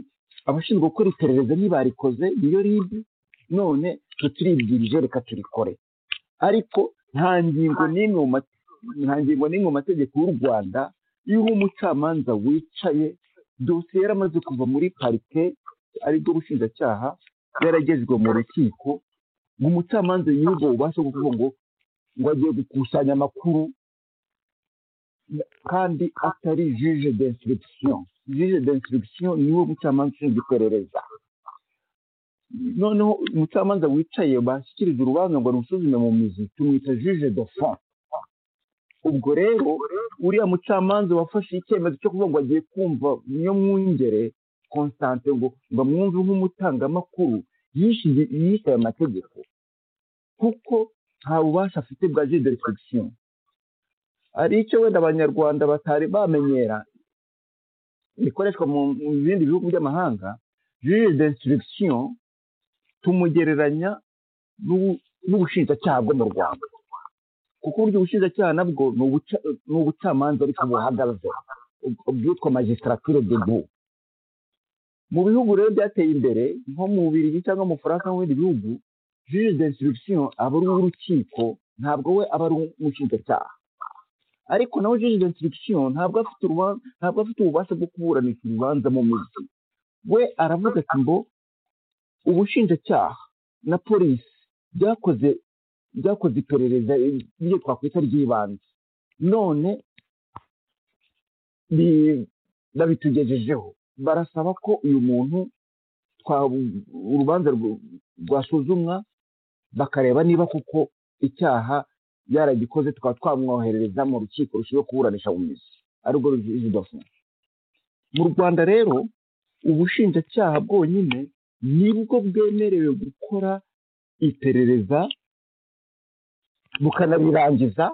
D: abashinzwe gukora iperereza ntibarikoze niyo ribi none tutiribwirije reka turikore ariko nta ngingo n'imwe nta ngingo n'imwe mu mategeko y'u rwanda iyo uri umucamanza wicaye dosiye yaramaze kuva muri parike aribwo bushinjacyaha yaragezwe mu rukiko ngo umucamanza y'ubwo bubasha kuvuga ngo ngo agiye gukusanya amakuru kandi atari jije d'instruction jije d'instruction niwe mucamanza ushinzwe iperereza noneho umucamanza wicaye bashyikiriza urubanza ngo rusuzume mu mizi tumwita jije de fond ubwo rero uriya mucamanza wafashe icyemezo cyo kuvuga ngo agiye kumva niyo mwungere constante ngo ngo amwumve nk'umutangamakuru yishe aya mategeko kuko nta bubasha afite bwa jije d'instruction hari icyo wenda abanyarwanda batari bamenyera bikoreshwa mu bindi bihugu by'amahanga jije d'instruction tumugereranya n'ubushinjacyaha bwo mu rwanda kuko uburyo ubushinjacyaha nabwo ni ubucamanza ariko buhagaze bwitwa magistratire de bu mu bihugu rero byateye imbere nko mu bubirigi cyangwa mu faransa no mu bindi bihugu jije d'instruction aba ari uw'urukiko ntabwo we aba ari umushinjacyaha ariko nawe jije d'instruction ntabwo afite ntabwo afite ububasha bwo kuburanisha urubanza mu mizi we aravuga ati ngo ubushinjacyaha na polisi byakoze byakoze iperereza ibyo twakwita ry'ibanze none babitugejejeho barasaba ko uyu muntu urubanza rwasuzumwa bakareba niba kuko icyaha yaragikoze tukaba twamwoherereza mu rukiko rushinzwe kuburanisha mu mizi arirwo ruzidafunga mu rwanda rero ubushinjacyaha bwonyine nibwo bwemerewe gukora iperereza bukanabirangiza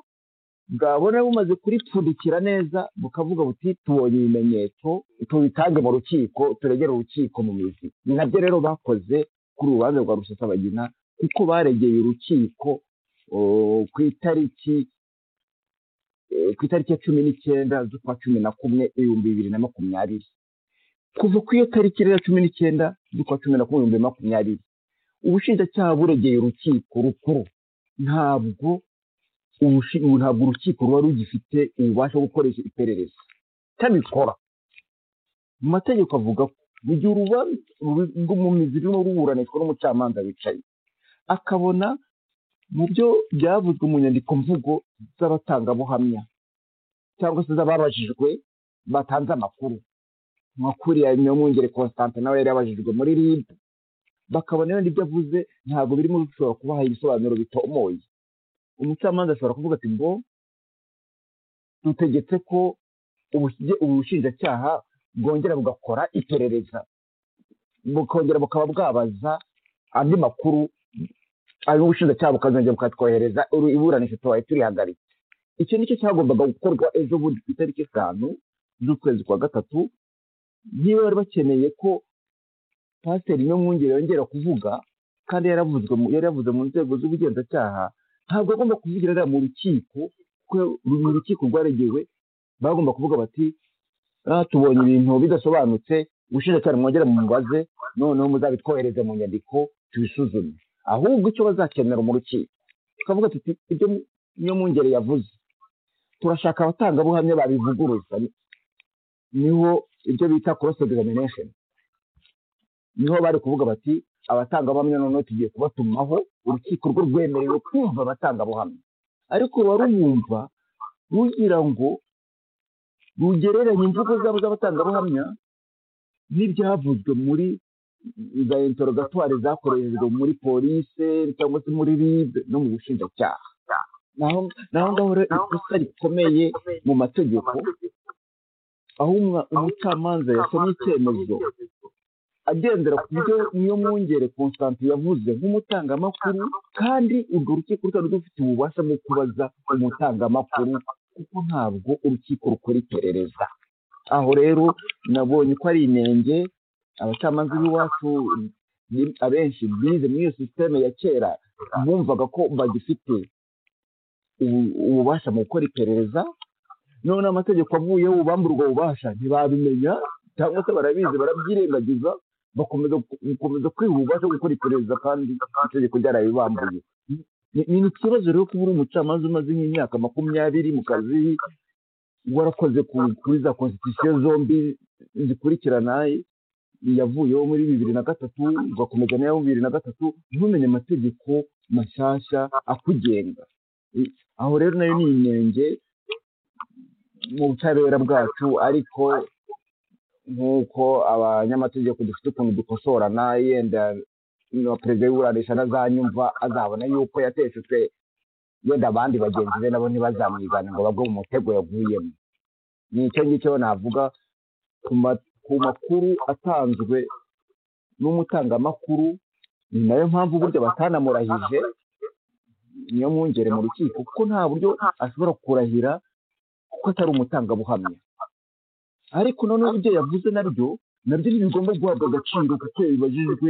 D: bwabona bumaze kuripfundikira neza bukavuga buti tubonye ibimenyetso tubitange mu rukiko turegere urukiko mu mizi ni nabyo rero bakoze kuri urubanza rwa rusesabagina kuko baregeye urukiko ku itariki ku itariki ya cumi n'icyenda z'ukwa cumi na kumwe ibihumbi bibiri na makumyabiri kuva ku iyo tariki rero cumi n'icyenda z'ukwa cumi na kumwe ibihumbi makumyabiri ubushinjacyaha buregeye urukiko rukuru ntabwo ntabwo urukiko ruba rugifite ububasha bwo gukoresha iperereza itabikora mu mategeko avuga ko mu gihe urubanza rw'umumizi rurimo ruburanishwa n'umucamanza wicaye akabona mu byo byavuzwe mu nyandiko mvugo z'abatangabuhamya cyangwa se z'ababajijwe batanze amakuru nkakuriya nyamwungere constante nawe yari yabajijwe muri ribu bakabona wenda ibyo avuze ntabwo birimo bishobora kubaha ibisobanuro bitomoye umucamanza ashobora kuvuga ati ngo dutegetse ko ubushinjacyaha bwongera bugakora iperereza bukongera bukaba bwabaza andi makuru ayo ubushinjacyaha bukazongera bukatwohereza iburanisha tubaye turihagaritse icyo nicyo cyagombaga gukorwa ejo bundi ku itariki eshanu z'ukwezi kwa gatatu niba bari bakeneye ko pasiteri mwungere yongera kuvuga kandi yaravuzwe yari yavuze mu nzego z'ubugenzacyaha ntabwo agomba kuvugira ariya mu rukiko kuko uru rukiko rwaregewe bagomba kuvuga bati "Ah, tubonye ibintu bidasobanutse ubushinjacyaha mwongere mubaze noneho muzabitwohereze mu nyandiko tubisuzume ahubwo icyo bazakenera mu rukiko tukavuga tuti ibyo niyo mwungere yavuze turashaka abatangabuhamya babivuguruza niho ibyo bita cross examination niho bari kuvuga bati abatangabuhamya noneho tugiye kubatumaho urukiko rwo rwemerewe kumva abatangabuhamya ariko warumva rugira ngo rugereranye imvugo zabo z'abatangabuhamya n'ibyavuzwe muri za interogatwari zakoreshejwe muri polise cyangwa se muri ribe no mu bushinjacyaha naho naho ngaho rero ikosa rikomeye mu mategeko aho umwa- umucamanza yasomye icyemezo agendera ku byo niyo mwongere constante yavuze nk'umutangamakuru kandi urwo rukiko rutari rufite ububasha bwo kubaza umutangamakuru kuko ntabwo urukiko rukora iperereza aho rero nabonye ko ari inenge abacamanza b'iwacu ni- abenshi bize muri iyo sisiteme ya kera bumvaga ko bagifite ubu- ububasha mu gukora iperereza none amategeko avuyeho bubamba ubwo bubasha ntibabimenya cyangwa se barabizi barabyirengagiza bakomeza gukomeza kwiha ububasha bwo gukora iperereza kandi itegeko ryarabibambuye Ni- ni ikibazo rero kuba uri umucamanza umaze nk'imyaka makumyabiri mu kazi warakoze ku- kuri za konstitusiyo zombi zikurikirana yavuyeho muri bibiri na gatatu ugakomeza n'iya bibiri na gatatu ntumenye amategeko mashyashya akugenga I- aho rero nayo ni inenge mu butabera bwacu ariko nk'uko abanyamategeko dufite ukuntu dukosorana yenda na perezida w'iburanisha ntazanyumva azabona yuko yateshutse wenda abandi bagenzi be nabo ntibazamwigane ngo bagwe mu mutego yavuyemo ni icyo ngicyo navuga ku ma- ku makuru atanzwe n'umutangamakuru ni nayo mpamvu burya batanamurahije niyo mwungere mu rukiko kuko nta buryo ashobora kurahira kuko atari umutangabuhamya ariko noneho ibyo yavuze nabyo nabyo ntibigomba guhabwa agaciro kuko bibajijwe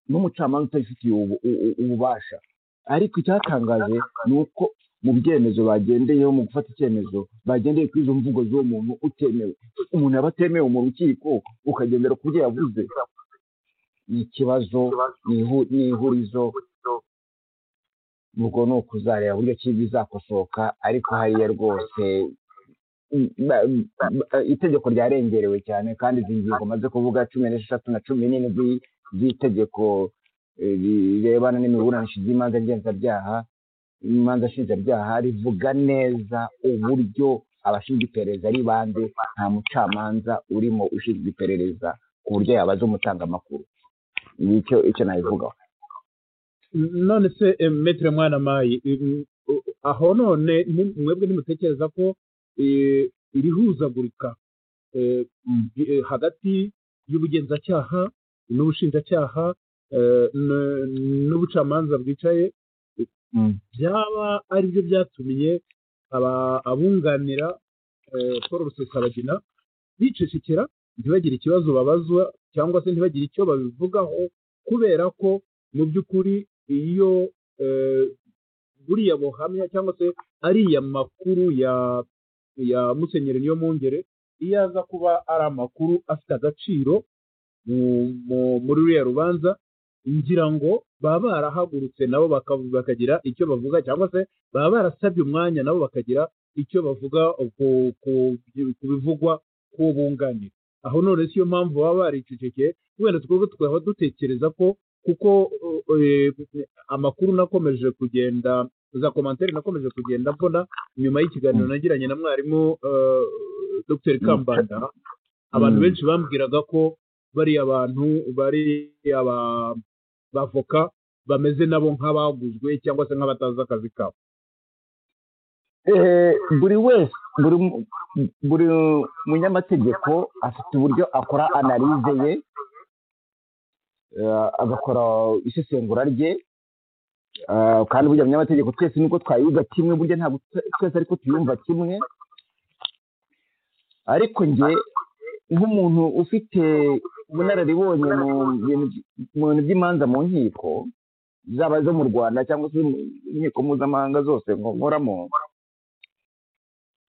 D: n'umucamanza utabifitiye ubu- u- u- ububasha ariko icyatangaje ni uko mu byemezo bagendeyeho mu gufata icyemezo bagendeye kuri izo mvugo z'uwo muntu utemewe umuntu aba atemewe mu rukiko ukagendera ku byo yavuze ni ikibazo ni ihu- ni ihurizo ubwo ni ukuzareba buryo ki bizakosoka ariko hariya rwose mm, ba- ba- itegeko ryarengerewe cyane kandi izi ngingo maze kuvuga cumi n'esheshatu na cumi n'ine z'i- z'itegeko eh, rirebana n'imiburanishirize ry'imanza ngenzabyaha imanza nshinjabyaha rivuga neza uburyo abashinzwe iperereza ari bande nta mucamanza urimo ushinzwe iperereza ku buryo yabaza umutangamakuru nicyo icyo nabivugaho
C: none se eh, metero mwana mayi im- u- aho none ni- mwebwe ntimutekereza ko eh, iri huzagurika eh, bi- eh, hagati y'ubugenzacyaha n'ubushinjacyaha eh, n- n'ubucamanza bwicaye byaba ari byo byatumye aba- abunganira eh, Paul Rusesabagina bicecekera ntibagire ikibazo babazwa cyangwa se ntibagire icyo babivugaho kubera ko mu by'ukuri iyo eh, buriya buhamya cyangwa se ariya makuru ya ya musenyeri niyo mwungere iyo aza kuba ari amakuru afite agaciro mu- mu- muri ruriya rubanza ngira ngo baba barahagurutse nabo baka- bakagira icyo bavuga cyangwa se baba barasabye umwanya nabo bakagira icyo bavuga ku ku- ku bivugwa ku bunganira aho none si yo mpamvu baba baricecekeye wenda twebwe tukaba dutekereza ko kuko uh, eh, amakuru nakomeje kugenda za komantere nakomeje kugenda mbona nyuma y'ikiganiro nagiranye na mwarimu uh, dr kambanda abantu
D: Mm.
C: benshi bambwiraga ko bariya bantu bari aba bavoka bameze nabo nk'abaguzwe cyangwa se nk'abatazi akazi kabo
D: Eh, buri wese buri mu- buri munyamategeko afite uburyo akora analize ye eh, agakora isesengura rye eh, kandi burya munyamategeko twese nubwo twayiga kimwe burya ntabwo twe- twese ariko tuyumva kimwe ariko njye nk'umuntu ufite ubunararibonye mu bintu by- mu bintu by'imanza mu nkiko zaba izo mu rwanda cyangwa se mu nkiko mpuzamahanga zose nko- nkoramo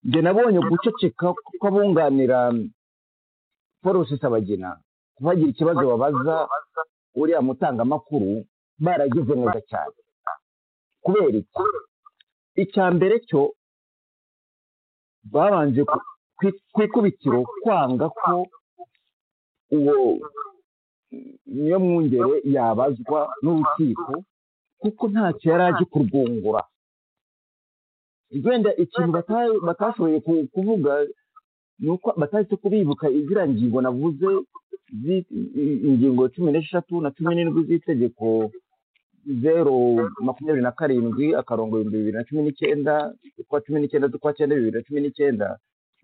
D: njye nabonye guceceka kw'abunganira paul rusesabagina bagira ikibazo babaza uriya mutangamakuru baragize neza cyane kubera iki icya mbere cyo babanje ku- ku- ku ikubitiro kwanga ko uwo niyo mwungere yabazwa n'urukiko kuko ntacyo yari azi kurwungura wenda ikintu bata- batashoboye ku- kuvuga ni uko batahise kubibuka iziriya ngingo navuze zi- i- ingingo cumi n'eshatu na cumi n'indwi z'itegeko zeru makumyabiri na karindwi akarongo ibihumbi bibiri na cumi n'ikenda z'ukwa cumi n'icyenda z'ukwa cyenda bibiri na cumi n'icyenda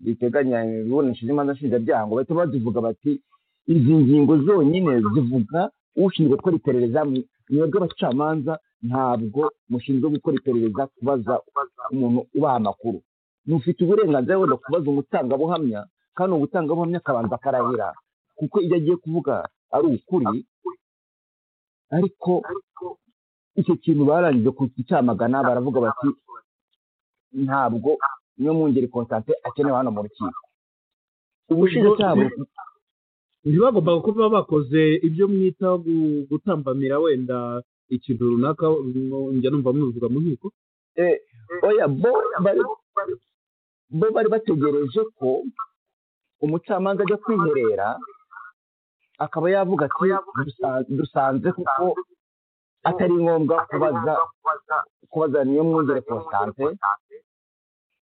D: biteganya iburanisha z'imanza nshinjabyaha ngo bahita bazivuga bati izi ngingo zonyine zivuga ushinzwe gukora iperereza mwe- mwebwe abacamanza ntabwo mushinzwe gukora iperereza kubaza umuntu ubaha amakuru mufite uburenganzira wenda kubaza umutangabuhamya kandi uwo mutangabuhamya akabanza akarahira kuko ibyo agiye kuvuga ari ukuri ariko icyo kintu barangije kucyamagana baravuga bati ntabwo niyo mwungeri kontate akenewe hano mu rukiko ubushinjacyaha buri
C: ntibagombaga kuba bakoze ibyo mwita gu- gutambamira wenda ikintu runaka mm, njya numva mubivuga mu nkiko
D: Eh, oya bo bari bo bari bategereje ko umucamanza ajya kwiherera akaba yavuga ati "Dusa- dusanze kuko atari ngombwa kubaza kubaza niyo mwungere konstante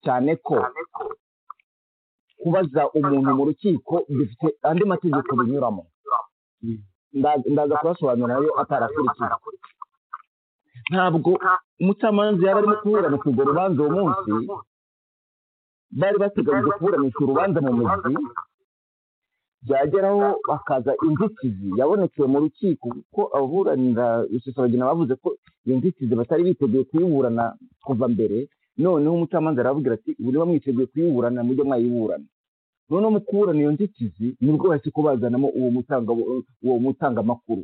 D: cyane ko kubaza umuntu mu rukiko bifite andi mategeko binyuramo
C: Mm.
D: Nda- ndaza kuyasobanura nayo atarakurikije ntabwo umucamanza yari arimo kuburanisha urwo rubanza uwo munsi bari bateganyije kuburanisha urubanza mu muzi byageraho bakaza inzitizi yabonekeye mu rukiko kuko ababuranira rusesabagina bavuze ko iyo nzitizi batari biteguye kuyiburana kuva mbere noneho umucamanza arababwira ati ubu niba mwiteguye kuyiburana mujye mwayiburana noneho mu kuburana iyo nzitizi nibwo bahise kubazanamo uwo mutanga uwo mutangamakuru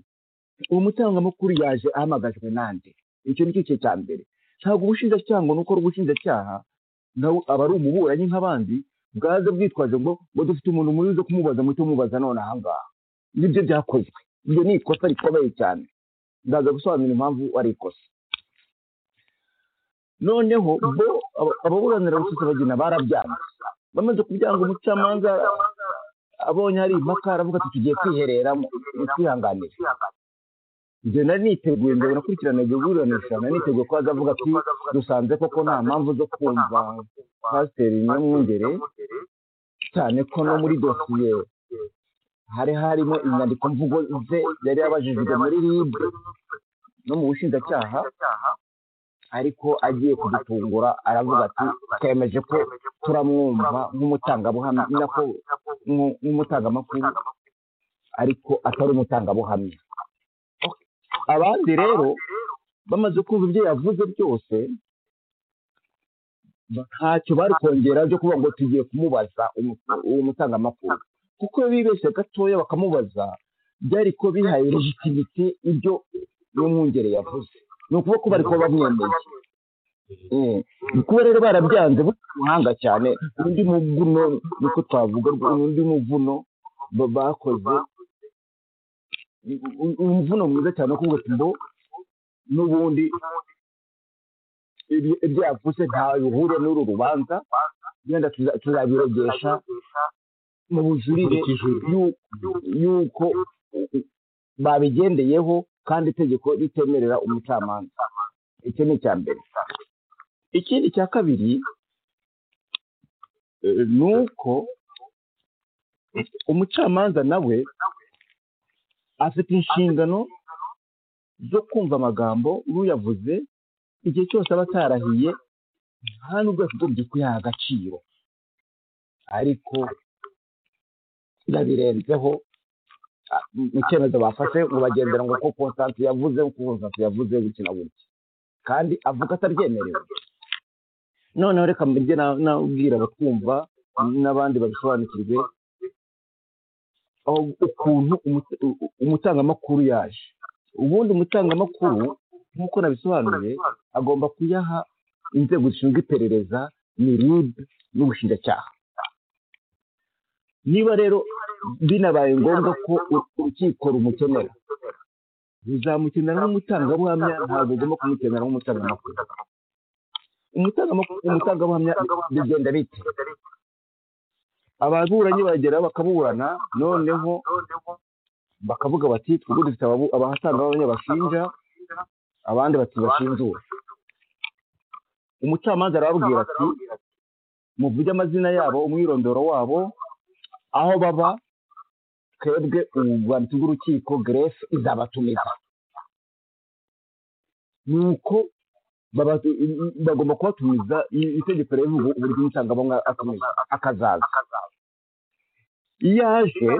D: uwo mutangamakuru yaje ahamagajwe nande icyo ni cyo cya mbere ntabwo ubushinjacyaha ngo ni ukora ubushinjacyaha nawe aba ari umuburanyi nk'abandi bwaze bwitwaje ngo ngo dufite umuntu mubi uza kumubaza muhite mubaza none aha ngaha nibyo byakozwe ibyo ni ikosa rikomeye cyane ndaza gusobanura impamvu ari ikosa noneho bo aba- ababuranira rusesabagina barabyanze bamaze kubyanga umucamanza abonye hari impaka aravuga ati tugiye kwihereramo twihanganire njye nari niteguye mbere nakurikirana iryo buranisha nari niteguye ko azavuga ati dusanze koko nta mpamvu zo kumva pasiteri nyamwungere cyane ko no muri dosiye hari harimo inyandiko mvugo ze yari yabajijwe muri rib no mu bushinjacyaha ariko agiye kudutungura aravuga ati twemeje ko turamwumva nk'umutangabuhamya nako nk'u- nk'umutangamakuru ariko atari umutangabuhamya abandi rero bamaze kumva ibyo yavuze byose ntacyo bari kongera byo kuvuga ngo tugiye kumubaza umu- uwo mutangamakuru kuko iyo bibeshye gatoya bakamubaza byari ko bihaye legitimite ibyo uwo mwungere yavuze ni ukuvuga ko bari kuba bamwemeye Eh, kuba rero barabyanze bufite umuhanga cyane undi muvuno niko twavuga undi muvuno ba- bakoze u- u- umuvuno mwiza cyane wo kuvuga ati mbo n'ubundi ibi- ibyo yavuze ntawe bihuriye n'uru rubanza wenda tuza- tuzabirogesha mu bujurire
C: Nkurikije uru.
D: yu- yuko babigendeyeho kandi itegeko ritemerera umucamanza icyo ni icya mbere ikindi cya kabiri eh, ni uko umucamanza nawe afite inshingano zo kumva amagambo n'uyavuze igihe cyose aba atarahiye nta n'ubwo yakagombye kuyaha agaciro ariko yabirenzeho ah, mu cyemezo bafashe ngo bagendera ngo ko konsanti yavuze ko konsanti yavuze gukina gutya kandi avuga atabyemerewe noneho reka mbijye nabwira abatwumva n'abandi babisobanukirwe aho- ukuntu umut- u- u- umutangamakuru yaje ubundi umutangamakuru nk'uko nabisobanuye agomba kuyaha inzego zishinzwe iperereza ni rib n'ubushinjacyaha niba rero binabaye ngombwa ko urukiko rumukenera ruzamukenera nk'umutangabuhamya ntabwo ugomba kumukenera nk'umutangamakuru Umutangama- umutangabuhamya bigenda bite ababuranyi bagera bakaburana noneho bakavuga bati twebwe dufite ababu- abatangabuhamya bashinja abandi bati bashinjura umucamanza arababwira ati muvuge amazina yabo umwirondoro wabo aho baba twebwe ububanditsi bw'urukiko gerese izabatumiza nuko baba- bagomba kubatumiza i- itegeko rivuga uburyo umutangabuhamya atumiza akazaza iyo aje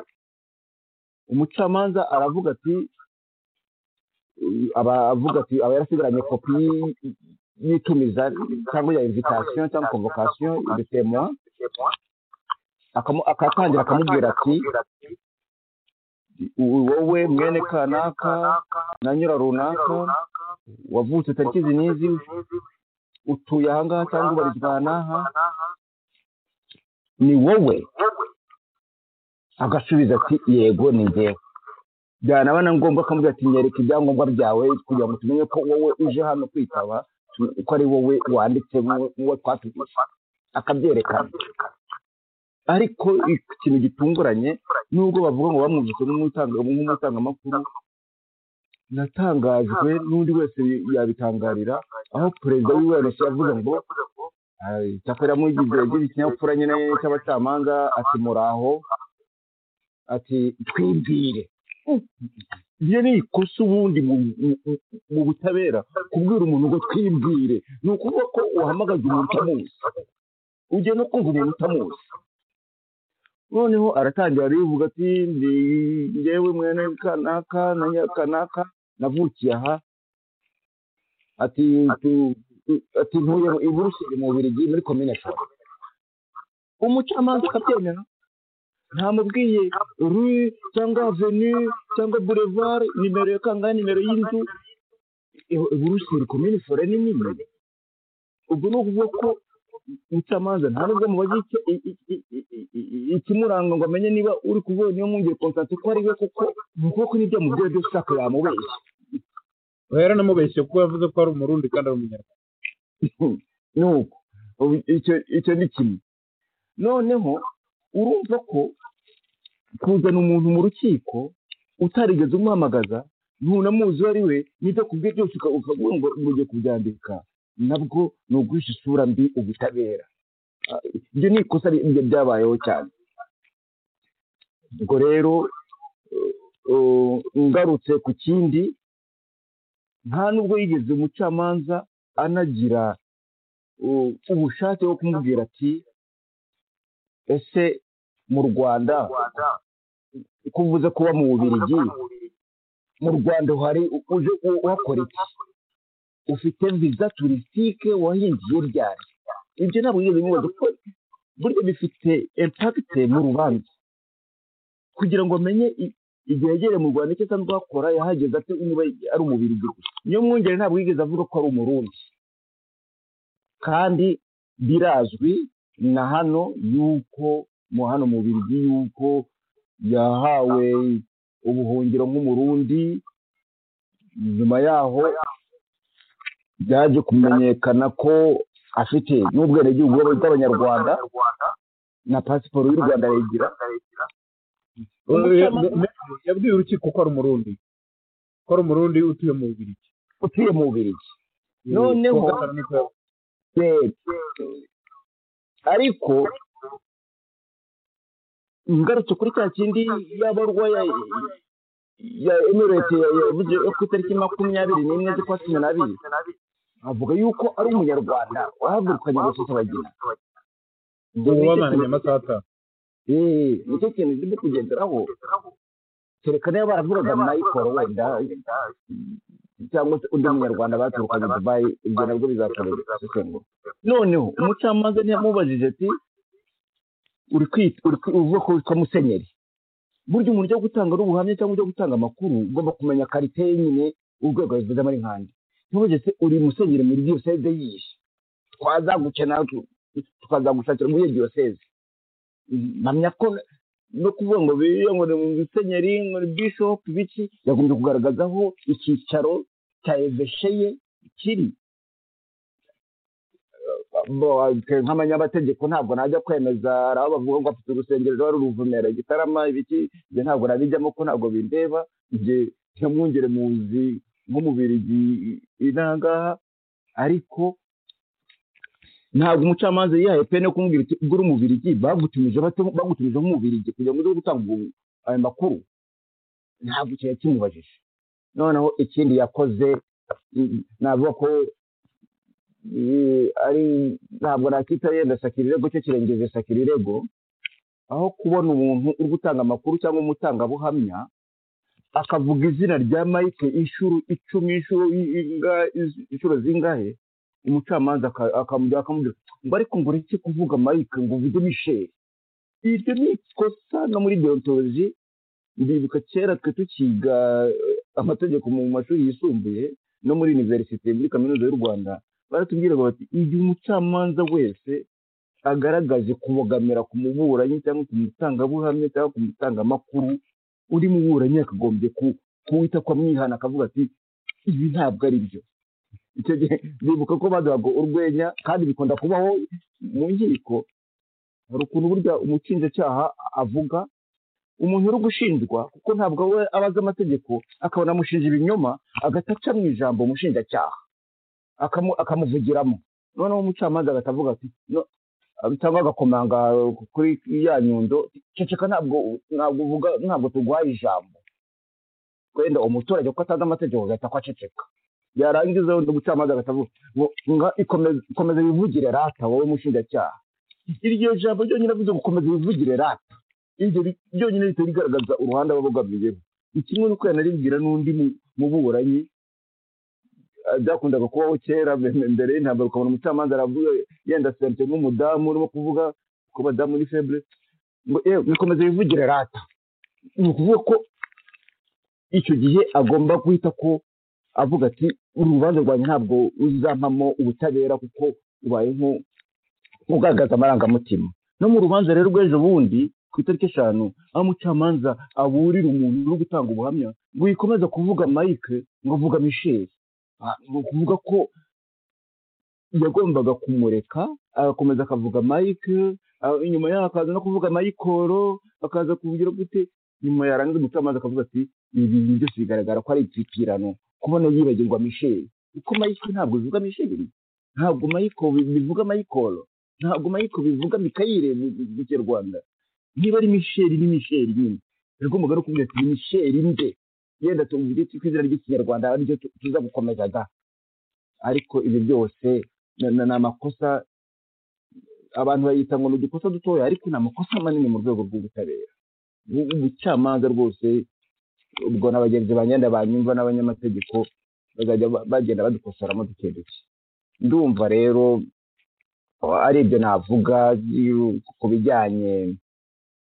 D: umucamanza aravuga ati aba avuga ati aba yarasigaranye kopi y- y'itumiza cyangwa ya invitasiyo cyangwa konvokasiyo ibitemuwa akatangira akamubwira ati "U- wowe mwene kanaka na nyura runaka wavutse tariki izi n'izi utuye ahangaha cyangwa ubarizwa aha n'aha ni wowe agasubiza ati yego ni njyewe byanaba na ngombwa akamubwira ati nyereka ibyangombwa byawe kugira ngo tumenye ko wowe uje hano kwitaba tu- ko ari wowe wanditse nk'uwo twatuguze akabyerekana ariko ikintu gitunguranye nubwo bavuga ngo bamwumvise nk'umutanga- nk'umutangamakuru natangajwe n'undi wese yabitangarira aho perezida w'UNC yavuze ngo "Ah, icyakora mugize yagize ikinyabupfura nyine cy'abacamanza ati muraho ati twibwire iyo ni ikosa ubundi mu mu- mu- mu butabera kubwira umuntu ngo twibwire ni ukuvuga ko uhamagaje umuntu utamuzi ugiye no kumva umuntu utamuzi noneho aratangira arivuga ati "Ndi njyewe mwene kanaka na nyakanaka navukiye aha ati tu- tu- ati ntuye mu Buruseli mu Bubiligi muri komine Shyira umucamanza akabyemera ntamubwiye rue cyangwa veni cyangwa boulevard nimero ya kangahe nimero y'inzu I- Buruseli komine Shyira ni nini ubwo ni ukuvuga ko umucamanza nta nubwo mubaza icyo- i- i- i- i- i- i- ikimuranga ngo amenye niba uri kuvuga niba mwongeye konsansi ko ari we kuko ni ukuvuga ko n'ibyo yamubwiye byose ushaka yamubeshya
C: ubu yaranamubeshye kuko yavuze ko ari umurundi kandi ari umunyarwanda
D: nuko ubu icyo icyo ni kimwe noneho urumva ko kuzana umuntu mu rukiko utarigeze umuhamagaza ntunamuzi uwo ari we n'ibyo kubwe byose uka- ukavuga ngo mugiye kubyandika nabwo ni uguhisha isura mbi ubutabera Ah, ibyo ni ikosa ri- rya- byabayeho cyane ubwo rero eh, eh, ngarutse ku kindi nta nubwo yigeze umucamanza anagira u- ubushake bwo kumubwira ati ese mu rwanda kuvuze kuba mu bubirigi mu rwanda hari u- uje u- uhakora iki ufite viza turisitike wahingiye ryari ibyo ntabwo yigeze bimubaza kuko burya bifite impakite mu rubanza kugira ngo amenye i- igihe yagereye mu rwanda icyo asanzwe akora yahageze ati niba ari umubirigi niyo mwungere ntabwo yigeze avuga ko ari umurundi kandi birazwi na hano yuko mu hano mu birigi yuko yahawe ubuhungiro nk'umurundi nyuma yaho byaje kumenyekana ko afite n'ubwenegihugu bw'abanyarwanda na pasiporo y'u rwanda arayigira Umucamanza-
C: yabwiye urukiko ko ari umurundi ko ari umurundi utuye mu bubirigi
D: utuye mu birigi Noneho-
C: Kuwa gatanu nibwo yavuze.
D: Yego. ariko ngarutse kuri cya kindi y'abarwa ya ya emirate yavuze yo ku itariki makumyabiri n'imwe z'ukwa cumi n'abiri avuga yuko ari umunyarwanda wahagurukanye abasosobagina
C: ubu bamaranye amasaha atanu
D: nicyo kintu ndimo kugenderaho kereka niba baravugaga mayikoro wenda cyangwa se undi munyarwanda baturukanye dubayi ibyo nabwo bizakorerwa noneho umucamanza ntiyamubajije ati uri kwita uri kwi- uvuga ko witwa musenyeri burya umuntu ujya gutanga n'ubuhamya cyangwa ujya gutanga amakuru ugomba kumenya karite ye nyine urwego yabigezemo ari nkande ntibujye uri musenyeri muri diyoseze yihe twazaguke natwe tukaza gushakira muri iyo diyoseze mpamya ko no kuvuga ngo biriya ngo ni mu musenyeri ngo ni bishopu biki yagombye kugaragaza aho icyicaro cya eveshe ye kiri Bo- nk'abanyabategeko ntabwo najya kwemeza hari aho bavuga ngo afite urusengero rwa ruruvumera igitarama ibiki ibyo ntabwo nabijyamo ko ntabwo bindeba ibyo ntimwongere muzi nk'umubiri inangaha ariko ntabwo umucamanza yihaye pene yo kumubwira iti ugura umubirigi bagutumije bato- bagutumije nk'umubirigi kugira ngo uze gutanga ubu- ayo makuru ntabwo ikintu kimubajije noneho ikindi yakoze mm, navuga ko eh, ari ntabwo nakita yenda sakira irego cyo kirengeje sakira irego aho kubona umuntu uri gutanga amakuru cyangwa umutangabuhamya akavuga izina rya mike inshuro icumi inshuro inga- inshuro zingahe umucamanza aka- akamujya akamubwira ngo ariko ngo ureke kuvuga mike ngo uvuge misheli ibyo ni ikosa no muri deontoloji ndibuka kera twe tukiga eh, amategeko mu mashuri yisumbuye no muri univerisite muri kaminuza y'u rwanda baratubwiraga bati igihe umucamanza wese agaragaje kubogamira ku muburanyi cyangwa ku mutangabuhamya cyangwa ku mutangamakuru uri muburanyi yakagombye ku- kuwita kwa mwihana akavuga ati ibi ntabwo ari byo icyo gihe bibuka ko baduhaga urwenya kandi bikunda kubaho mu nkiko hari ukuntu burya umukinjacyaha avuga umuntu uri gushinjwa kuko ntabwo we aba azi amategeko akabona amushinja ibinyoma agahita aca mu ijambo umushinjacyaha akamu- akamuvugiramo noneho umucamanza agahita avuga ati "No," cyangwa agakomanga kuri ya nyundo ceceka ntabwo ntabwo uvuga ntabwo tuguhaye ijambo wenda umuturage kuko atazi amategeko agahita ko aceceka yarangiza wenda umucamanza agahita avuga ngo- ngo "Ikomeze- komeza wivugire rata wowe mushinjacyaha iryo jambo ryonyine avuze ngo komeza wivugire rata iryo ri- ryonyine rihita rigaragaza uruhande aba abogamiyeho ni kimwe n'uko yanaribwira n'undi mu- muburanyi Ah, byakundaga kubaho kera mbe- mbe- mbere y'intambara ukabona umucamanza aravuga yenda sente nk'umudamu urimo kuvuga ko badamu ni febre ngo yewe bikomeza bivugire rata ni ukuvuga ko icyo gihe agomba guhita ko avuga ati urubanza rwanjye ntabwo ruzampamo ubutabera kuko ubaye nko- ugaragaza amarangamutima no mu rubanza rero rw'ejo bundi ku itariki eshanu aho umucamanza aburira umuntu uri gutanga ubuhamya ngo yikomeze kuvuga mike ngo avuga misheli Ah, ni ukuvuga ko yagombaga kumureka agakomeza akavuga mike ah, inyuma yaho akaza no kuvuga mayikoro akaza kuvugira gute nyuma yarangiza umucamanza akavuga ati ibi bintu byose bigaragara ko ari ibipirano kubona yibagirwa misheli kuko mike ntabwo bivuga misheli ntabwo mike bivuga mayikoro ntabwo mike bivuga mikayire mu mu kinyarwanda niba ari misheli ni misheli nyine yagombaga no kuvuga ati ni misheli nde yenda tuvuge ku izina ry'ikinyarwanda aribyo tu- tuza gukomeza da ariko ibyo byose na- na- ni amakosa abantu bayita ngo ni udukosa dutoya ariko ni amakosa manini mu rwego rw'ubutabera Ubu- ubucamanza rwose ubwo na bagenzi banyenda banyumva n'abanyamategeko bazajya ba- bagenda badukosoramo duke duke ndumva rero ah, ari ibyo navuga you- ku bijyanye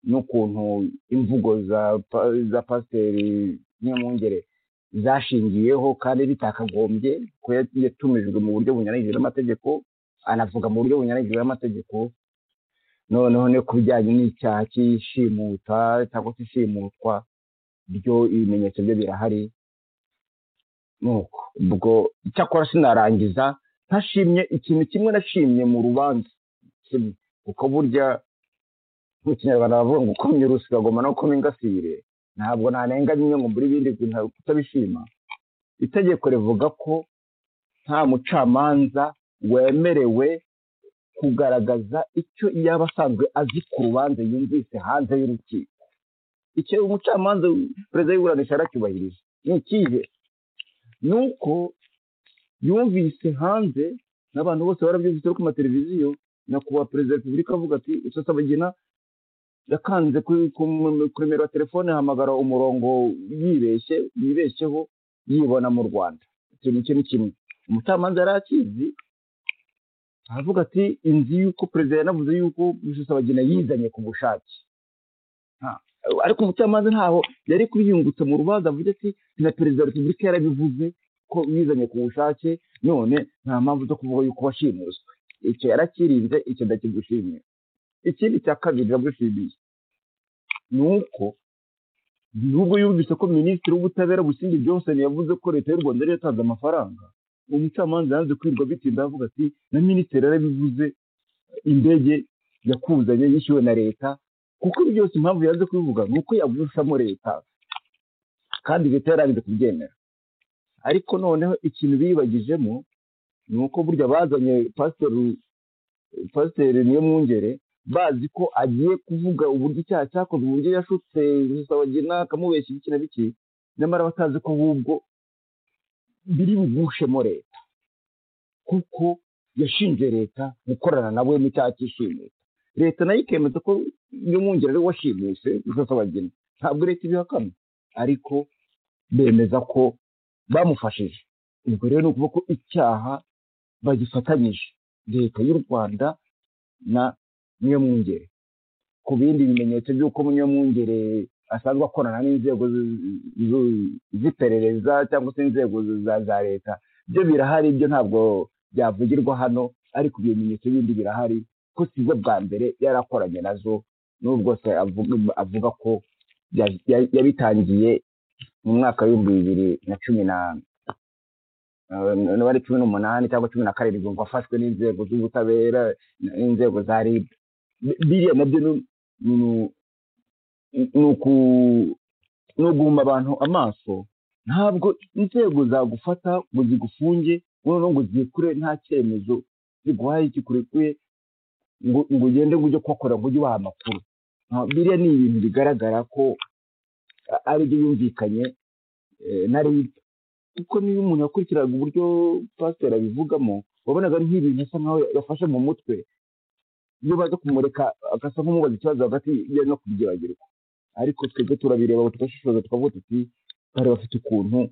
D: n'ukuntu imvugo za pa- za pasiteri nyamwungere zashingiyeho kandi bitakagombye ko ya- yatumijwe mu buryo bunyuranyije n'amategeko anavuga mu buryo bunyuranyije n'amategeko noneho no ku bijyanye n'icyaha cy'ishimuta cyangwa se ishimutwa byo ibimenyetso byo birahari nuko ubwo icyakora sinarangiza ntashimye ikintu kimwe nashimye mu rubanza kimwe kuko burya mu kinyarwanda bavuga ngo ukomye urusi ukagoma no gukoma ingasire ntabwo nanenganye ngo mbure ibindi bintu kutabishima itegeko rivuga ko nta mucamanza wemerewe kugaragaza icyo yaba asanzwe azi ku rubanza yumvise hanze y'urukiko icyo umucamanza perezida y'iburanisha aracyubahirije ni ikihe ni uko yumvise hanze n'abantu bose barabyumvise bari ku mateleviziyo nyakubahwa perezida wa repubulika avuga ati usasabagina yakanze kuri ku mu- ku nimero ya telefone ahamagara umurongo yibeshye yibeshyeho yibona mu rwanda icyo ni ikintu kimwe umucamanza yari akizi aravuga ati inzu y'uko perezida yanavuze yuko rusesabagina yizanye ku bushake Ah, ariko umucamanza ntaho yari kubiyungutse mu rubanza avuga ati na perezida wa repubulika yarabivuze ko yizanye ku bushake none nta mpamvu zo kuvuga yuko washimuswe icyo yarakirinze icyo ndakigushimiye ikindi cya kabiri ndagushimiye ni uko igihugu yumvise ko minisitiri w'ubutabera busingye byose yavuze ko leta y'u rwanda yari yatanze amafaranga umucamanza yanze kwirirwa bitinda avuga ati na minisitiri yarabivuze indege yakuzanye yishyuwe na leta kuko ibi byose impamvu yanze kubivuga ni uko yagushamo leta kandi leta yarabize kubyemera ariko noneho ikintu biyibagijemo ni uko burya bazanye pasiteri pasiteri niyo mwungere bazi ko agiye kuvuga uburyo icyaha cyakozwe uburyo yashutse rusabagina akamubeshya ibiki na biki nyamara batazi ko ahubwo biri bugushemo leta kuko yashinje leta gukorana nawe mu cyaha cy'ishimuta leta nayo ikemeza ko iyo mwungere ari washimuse rusabagina ntabwo leta ibihakana ariko bemeza ko bamufashije ubwo rero ni ukuvuga ko icyaha bagifatanyije leta y'u rwanda na niyo mwungere ku bindi bimenyetso by'uko niyo mwungere asanzwe akorana n'inzego z'iperereza cyangwa se inzego za leta byo birahari byo ntabwo byavugirwa hano ariko ibyo bimenyetso bindi birahari ko sizo bwa mbere yari akoranye nazo n'ubwo se avuga- avuga ko ya- ya- yabitangiye mu mwaka w'ibihumbi bibiri na cumi na niba ari cumi n'umunani cyangwa cumi na karindwi ngo afashwe n'inzego z'ubutabera n'inzego za rib biriya nabyo ni- ni- ni uku- ni uguhuma abantu amaso ntabwo inzego zagufata ngo zigufunge noneho ngo zikure nta cyemezo ziguhaye kikurekuye ngo ngo ugende ngo ujye kuhakorera ngo ujye ubaha amakuru Ah, biriya ni ibintu bigaragara ko a- ari byo yumvikanye eh, na rib kuko niyo umuntu yakurikiraga uburyo pasiteri abivugamo wabonaga ari nk'ibintu asa nkaho yafashe mu mutwe iyo baza kumureka agasa nk'umubaza ikibazo hagati ye no kubyibagirwa ariko twebwe turabireba ngo tugashishoza tukavuga tuti bari bafite ukuntu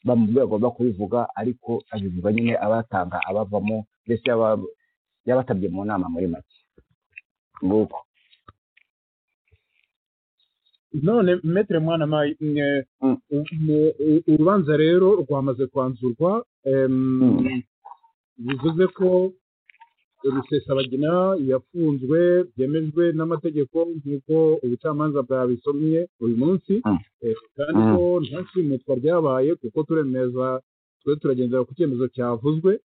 D: bamubwira agomba kubivuga ariko abivuga nyine abatanga abavamo mbese yaba- yabatabye mu nama muri make nguko
C: none metere mwana mayi mwe-
D: Mm.
C: mwe- u- urubanza rero rwamaze kwanzurwa em,
D: Mm.
C: bivuze ko rusesabagina yafunzwe byemejwe n'amategeko nk'uko ubucamanza bwabisomye uyu munsi
D: Mm.
C: Eh, kandi ko nta shimutwa ryabaye kuko turemeza twe turagendera ku cyemezo cyavuzwe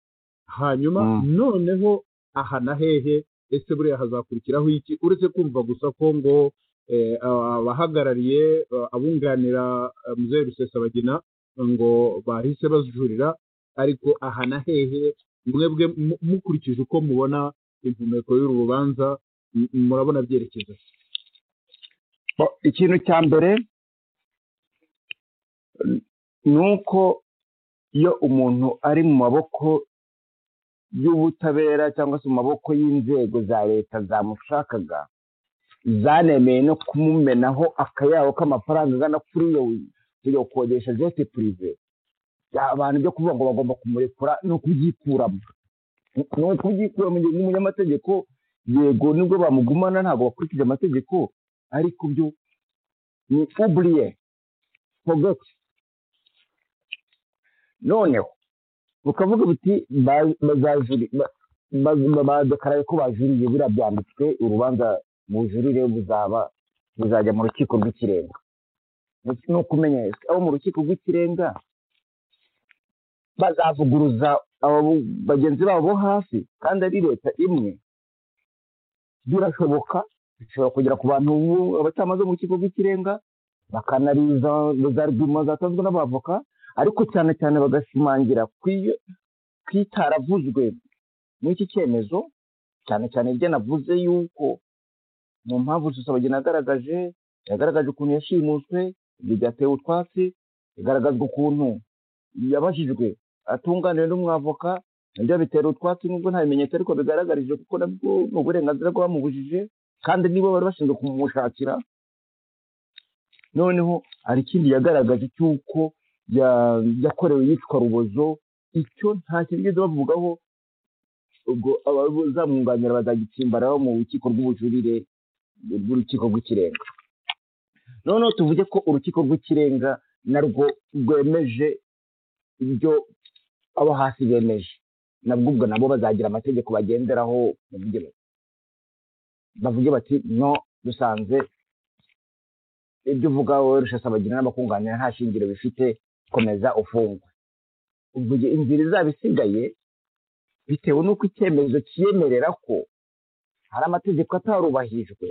C: hanyuma
D: Mm.
C: noneho aha na hehe ese buriya hazakurikiraho iki uretse kumva gusa ko ngo eh, aba- abahagarariye eh, abunganira eh, muzehe rusesabagina ngo bahise bajurira ariko aha na hehe mwebwe mu- mukurikije uko mubona impumeko y'uru rubanza m- murabona byerekeza se?
D: Bo, ikintu cya mbere n- ni uko iyo umuntu ari mu maboko y'ubutabera cyangwa se mu maboko y'inzego za leta zamushakaga zanemeye no kumumenaho akayabo k'amafaranga angana kuri iyo kujya gukodesha jete purive Ya, abantu byo kuvuga ngo bagomba kumurekura ni ukubyikuramo ni ukubyikuramo igihe umunyamategeko yego nibwo bamugumana ntabwo bakurikije amategeko ariko byo ni uburiye fogeti noneho bukavuga buti ba- bazajuri- ba- ba- badekaraye ko bajuriye biriya byanditswe urubanza bujurire buzaba buzajya mu rukiko rw'ikirenga Ndetse ni ukumenyesha abo mu rukiko rw'ikirenga bazavuguruza abo- bagenzi babo bo hasi kandi ari leta imwe birashoboka bishobora kugera ku bantu ubu abacamanza bo mu rukiko rw'ikirenga bakanariza za argument zatanzwe n'abavoka ariko cyane cyane bagashimangira ku iyo- ku itaravuzwe muri iki cyemezo cyane cyane ibyo navuze yuko mu mpamvu rusesabagina yagaragaje yagaragaje ukuntu yashimuswe ibyo byatewe utwatsi yagaragazwa ukuntu yabajijwe atunganiwe n'umwavoka ibyo bitera utwatsi nubwo nta bimenyetso ariko bigaragarije kuko nabwo ni uburenganzira bw'abamubujije kandi nibo bari bashinzwe kumushakira noneho hari ikindi yagaragaje cy'uko ya- yakorewe iyicwa rubozo icyo nta kintu bigeze bavugaho ubwo abazamwunganira bazagitsimbaraho mu rukiko rw'ubujurire rw'urukiko rw'ikirenga noneho tuvuge ko urukiko rw'ikirenga narwo rwemeje ibyo abo hasi bemeje nabwo ubwo nabo bazagira amategeko bagenderaho bavuge bati bavuge bati no dusanze ibyo uvuga wowe rushasabagira n'abakunganira nta shingiro bifite komeza ufungwe uvuge inzira izaba isigaye bitewe n'uko icyemezo cyiyemerera ko hari amategeko atarubahijwe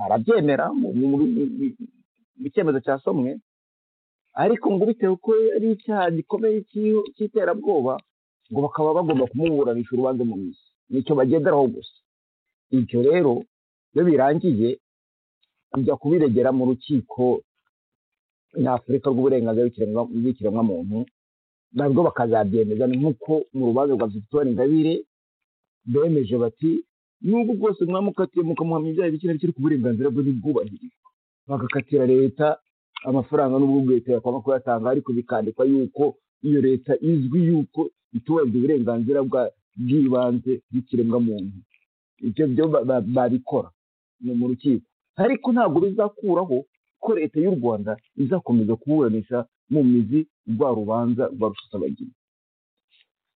D: arabyemera mu- mu- mu- mu- mu cyemezo cyasomwe ariko ngo bitewe ko ari icyaha gikomeye cy'iho- cy'iterabwoba ngo bakaba bagomba kumuburanisha urubanza mu mizi nicyo bagenderaho gusa ibyo rero iyo birangiye bijya kubiregera mu rukiko nyafurika rw'uburenganzira bw'ikiremwa- bw'ikiremwamuntu nabwo bakazabyemeza nk'uko mu rubanza rwa victoire ingabire bemeje bati nubwo bwose mwamukatiye mukamuhamya ibyaha bike na bike ariko uburenganzira bwe ntibwubahirizwe bagakatira leta amafaranga n'ubwo leta yakwanga kuyatanga ariko bikandikwa yuko iyo leta izwi yuko itubahiriza uburenganzira bwa- bw'ibanze bw'ikiremwamuntu ibyo byo ba- ba- babikora ni mu rukiko ariko ntabwo bizakuraho ko leta y'u rwanda izakomeza kuburanisha mu mizi rwa rubanza rwa rusesabagina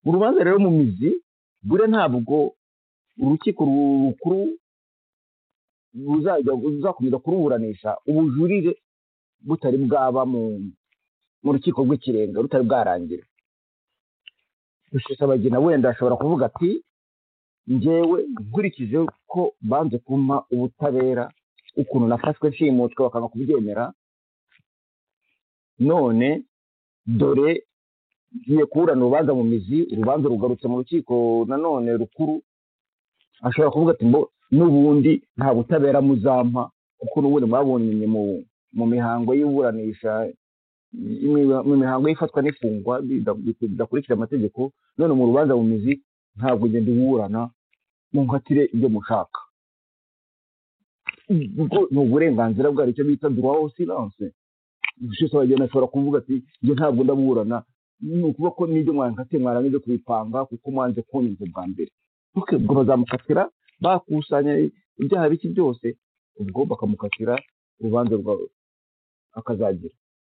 D: urubanza rero mu mizi buriya ntabwo urukiko ru- rukuru ruzajya ruzakomeza kuruburanisha ubujurire butari bwaba mu mu rukiko rw'ikirenga rutari bwarangira rusesabagina wenda ashobora kuvuga ati njyewe nkurikije ko banze kumpa ubutabera ukuntu nafashwe nshimutwe bakanga kubyemera none dore ngiye kuburana urubanza mu mizi urubanza rugarutse mu rukiko nanone rukuru ashobora kuvuga ati ngo n'ubundi nta butabera muzampa kuko n'ubundi mwabonye mu mu mihango y'iburanisha imi- mu mihango y'ifatwa n'ifungwa bida- bidakurikira amategeko none mu rubanza mu mizi ntabwo ngenda uburana munkatire ibyo mushaka ubwo ni uburenganzira bwabo icyo bita droit au silence gushyize abageni ashobora kuvuga ati njye ntabwo ndaburana ni ukuvuga ko n'ibyo mwankatiye mwarangiza kubipanga kuko mwanze kunyumva ubwa mbere Ok, ubwo bazamukatira bakusanya ibyaha bike byose ubwo bakamukatira urubanza rwawe akazagira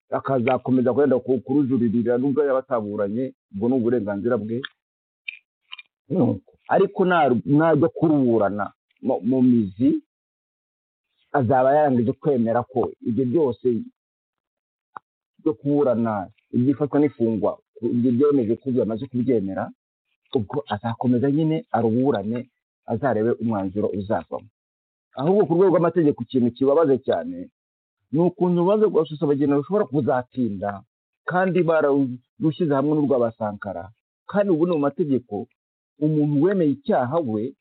D: akazakomeza kwenda ku- kurujuririra nubwo yaba ataburanye ubwo ni uburenganzira bwe Nuko. ariko na- najya kuruburana mu- mu mizi azaba yarangije kwemera ko ibyo byose byo kuburana ibyifatwa n'ifungwa ibyo byemeje ko byamaze kubyemera ubwo azakomeza nyine aruburane azarebe umwanzuro uzavamo ahubwo ku rwego rw'amategeko ikintu kibabaza cyane ni ukuntu urubanza rwa rusesabagina rushobora kuzatinda kandi bararushyize hamwe n'urwabasankara kandi ubu ni mu mategeko umuntu wemeye icyaha we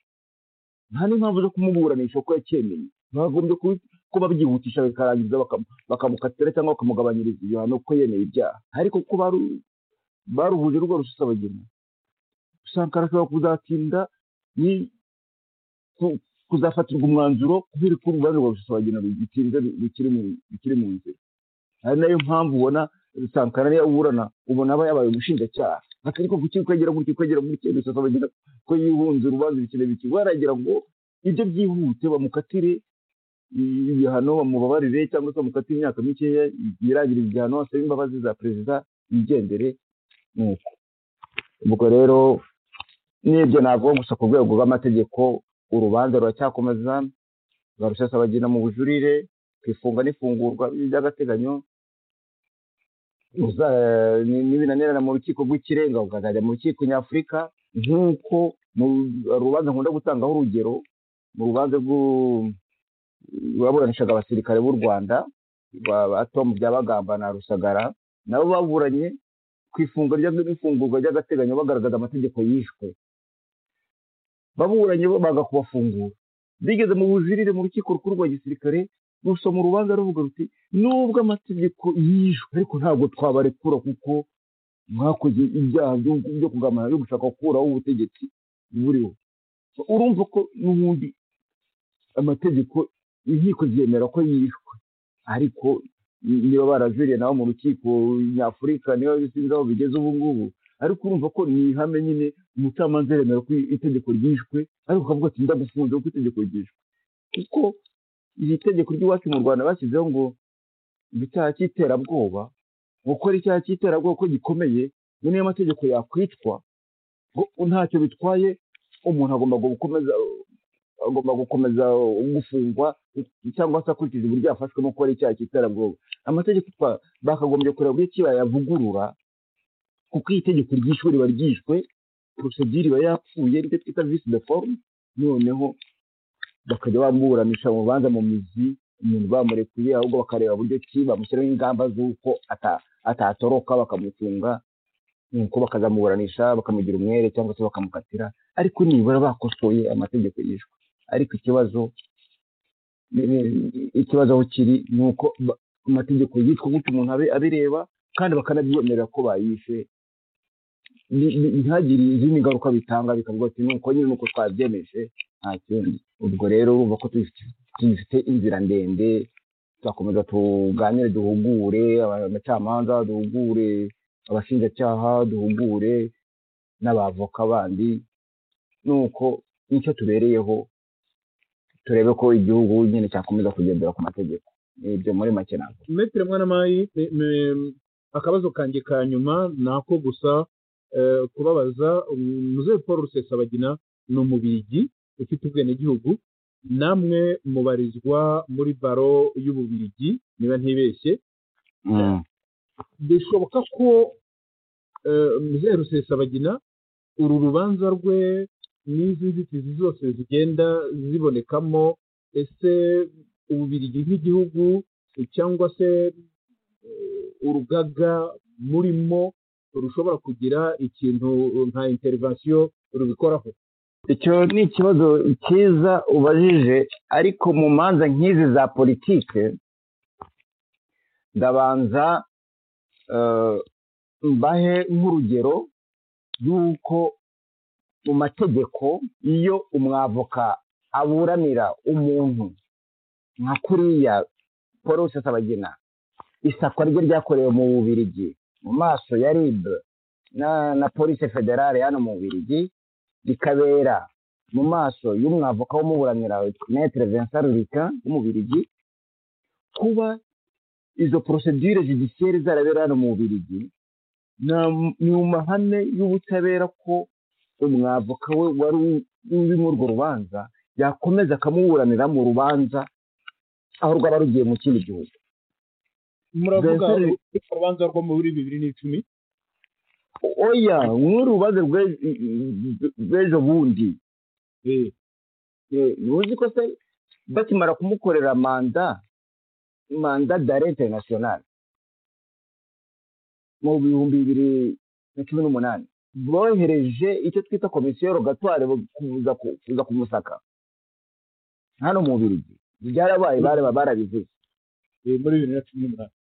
D: nta n'impamvu zo kumuburanisha kuko yacyemeye bagombye kubi- kuba byihutisha bikarangiza bakam- bakamukatira cyangwa bakamugabanyiriza ibihano kuko yemeye ibyaha ariko kuko baru- baruhuje rwa rusesabagina usanga arashobora kuzatinda ni ku- kuzafatirwa umwanzuro kubera ko urubanza rwa rusesabagina rugitinze ru- rukiri mu- rukiri mu nzira ari nayo mpamvu ubona sankara niyo aburana ubona aba yabaye umushinjacyaha ati ariko kuki kwegera gutya kwegera gutya rusesabagina ko yihunze urubanza ibikine biki baragira ngo ibyo byihute bamukatire ibihano bamubabarire cyangwa se bamukatire imyaka mikeya yirangire igihano asabe imbabazi za perezida yigendere nuko ubwo rero n'ibyo navuga gusa ku rwego rw'amategeko urubanza ruracyakomeza rwa rusesabagina mu bujurire ku ifunga n'ifungurwa by'agateganyo uza- ni- nibinanirana mu rukiko rw'ikirenga ukazajya mu rukiko nyafurika nk'uko mu rubanza nkunda gutangaho urugero mu rubanza rw'u- rwaburanishaga abasirikare b'u rwanda ba ba tom byabagamba na rusagara nabo baburanye ku ifunga rya- n'ifungurwa ry'agateganyo bagaragaza amategeko yishwe baburanye bo baga kubafungura bigeze mu bujurire mu rukiko rukuru rwa gisirikare gusoma urubanza ruvuga ruti nubwo amategeko yishwe ariko ntabwo twabarekura kuko mwakoze ibyaha byo byo kugamana byo gushaka gukuraho ubutegetsi buriho urumva ko n'ubundi amategeko inkiko ziyemera ko yishwe ariko niba baraziriye nabo mu rukiko nyafurika niba bisinze aho bigeze ubu ngubu ariko urumva ko ni ihame nyine umucamanza yemera ko itegeko ryishwe ariko ukavuga ati ndagufunze kuko itegeko ryishwe kuko iri tegeko ry'iwacu mu rwanda bashyizeho ngo icyaha cy'iterabwoba gukora icyaha cy'iterabwoba ko gikomeye ngo niyo mategeko yakwicwa ngo ntacyo bitwaye umuntu agomba gukomeza agomba gukomeza gufungwa cyangwa se akurikiza uburyo yafashwe no gukora icyaha cy'iterabwoba amategeko twa- bakagombye kureba uburyo ki bayavugurura kuko iyi tegeko ryishwe riba ryishwe porosegire iba yapfuye nicyo twita visi de forume noneho bakajya bamuburanisha mu rubanza mu mizi umuntu bamurekuye ahubwo bakareba uburyo ki bamushyiraho ingamba z'uko ata- atatoroka bakamufunga nuko bakazamuburanisha bakamugira umwere cyangwa se bakamukatira ariko nibura bakosoye amategeko yishwe ariko ikibazo ikibazo aho kiri ni uko ba- amategeko yitwa gutyo umuntu abe abireba kandi bakanabyemerera ko bayishe Ni- ni- ntihagire izindi ngaruka bitanga bikavuga ati nuko nyine nuko twabyemeje nta kindi ubwo rero urumva ko tugifite- tugifite inzira ndende tuzakomeza tuganire duhugure aba- abacamanza duhugure abashinjacyaha duhugure n'abavoka bandi nuko nicyo tubereyeho turebe ko igihugu nyine cyakomeza kugendera ku mategeko ibyo muri make ntabwo
C: metero mwana mayi ni- ni- akabazo kanjye ka nyuma ni ako gusa eh, kubabaza muzehe paul rusesabagina ni umubirigi ufite ubwenegihugu namwe mubarizwa muri baro y'ububirigi niba ntibeshye bishoboka ko eh, muzehe rusesabagina uru rubanza rwe n'izi nzitizi zose zigenda zibonekamo ese ububirigi nk'igihugu cyangwa se eh, urugaga murimo rushobora kugira ikintu nka interivasiyo rubikoraho
D: icyo ni ikibazo cyiza ubajije ariko mu manza nk'izi za politike ndabanza eh, mbahe nk'urugero y'uko mu mategeko iyo umwavoka aburanira umuntu nka kuriya paul rusesabagina isakwa rye ryakorewe mu bubirigi mu maso ya rib na, na polisi federale hano mu bubirigi rikabera mu maso y'umwavoka w'umuburanira metere Vincent Rurika w'umubirigi kuba izo procedure judiciaire zarabera hano mu bubirigi na- ni mu mahame y'ubutabera ko umwavoka we wari uri muri urwo rubanza yakomeza akamuburanira mu rubanza aho rwaba rugiye mu kindi gihugu
C: muravuga
D: Vincent-
C: urukiko rubanza rwo muri bibiri n'icumi
D: oya nk'urubanza rwe- rw'ejo bundi
C: eh,
D: Eh, ntuzi ko se bakimara kumukorera manda manda dare international mu bihumbi bibiri na cumi n'umunani bohereje icyo twita komisiyo rogatware kuza ku- kuza kumusaka hano mu bubirigi byarabaye baraba barabivuze
C: eh, muri bibiri na cumi n'umunani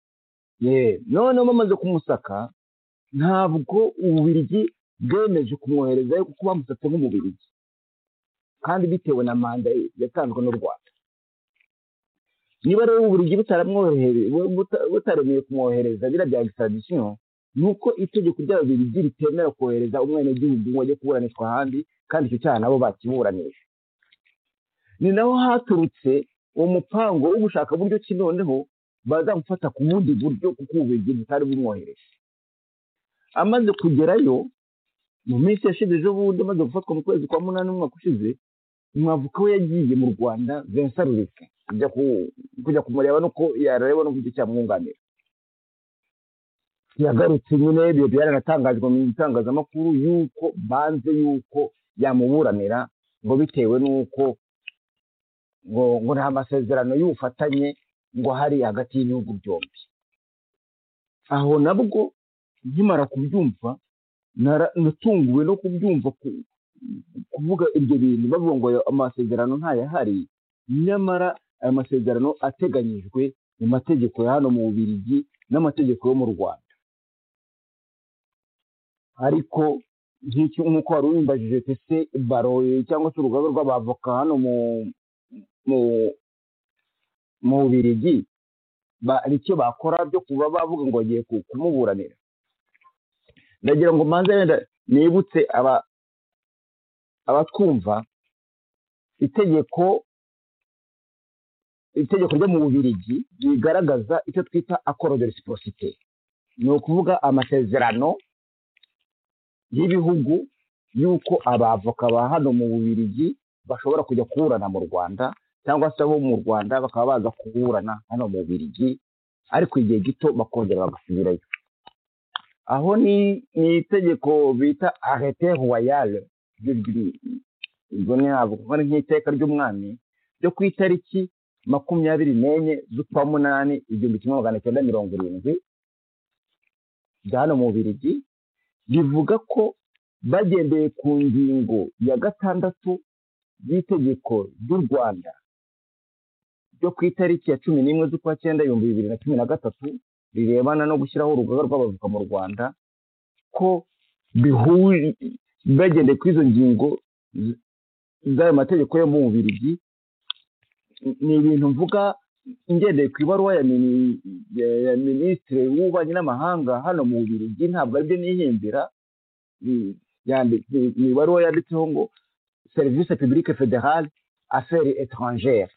D: Ye, noneho bamaze kumusaka ntabwo ububirigi bwemeje kumwoherezayo kuko bamusatse nk'umubirigi kandi bitewe na manda ye yatanzwe n'u rwanda niba rero ububirigi butaramwohere- bu- buta- butaremeye kumwohereza biriya bya extradisiyo ni uko itegeko ry'ababirigi ritemera kohereza umwenegihugu ngo ajye kuburanishwa ahandi kandi icyo cyaha nabo bakiburanisha ni naho haturutse uwo mupango wo gushaka buryo ki noneho bazamufata ku bundi buryo kuko ububirigi butari bumwohereje amaze kugerayo mu minsi yashize ejo bundi amaze gufatwa mu kwezi kwa munani umwaka ushize umwavoka we yagiye mu rwanda vincent rurika kujya ku- kujya kumureba nuko yarareba n'uburyo cyamwunganira yagarutse nyine ibyo byaranatangajwe mu itangazamakuru y'uko banze y'uko yamuburanira ngo bitewe n'uko ngo ngo nta masezerano y'ubufatanye ngo hari hagati y'ibihugu byombi aho nabwo nkimara kubyumva nara- natunguwe no kubyumva ku- kuvuga ibyo bintu bavuga ngo ayo amasezerano ntayahari nyamara ayo masezerano ateganyijwe mu mategeko ya hano mu bubirigi n'amategeko yo mu rwanda ariko nk'icyo nk'uko wari ubimbajije tese baro cyangwa se urugaga rw'abavoka hano mu mu mu bubirigi ba- hari icyo bakora byo kuba bavuga ngo bagiye ku- kumuburanira ndagira ngo manze wenda nibutse aba abatwumva itegeko itegeko ryo mu bubirigi rigaragaza icyo twita akoro de resiporosite ni ukuvuga amasezerano y'ibihugu y'uko abavoka ba hano mu bubirigi bashobora kujya kuburana mu rwanda cyangwa se abo mu rwanda bakaba baza kuburana hano mu bubirigi ariko igihe gito bakongera bagasubirayo aho ni ni itegeko bita arete royale ubwo navuga ari nk'iteka ry'umwami ryo ku itariki makumyabiri n'enye z'ukwa munani igihumbi kimwe magana cyenda mirongo irindwi bya hano mu bubirigi rivuga ko bagendeye ku ngingo ya gatandatu y'itegeko ry'u rwanda ryo ku itariki ya cumi n'imwe z'ukwa cyenda ibihumbi bibiri na cumi na gatatu rirebana no gushyiraho urugaga rw'abavoka mu rwanda ko bihuye bagendeye kuri izo ngingo z- z'ayo mategeko yo mu bubirigi ni ibintu mvuga ngendeye ku ibaruwa ya mini- ya- ya minisitiri w'ububanyi n'amahanga hano mu bubirigi ntabwo aribyo nihimbira ni- yandi- ni ni ibaruwa yanditseho ngo serivisi publique federale affaire étrangère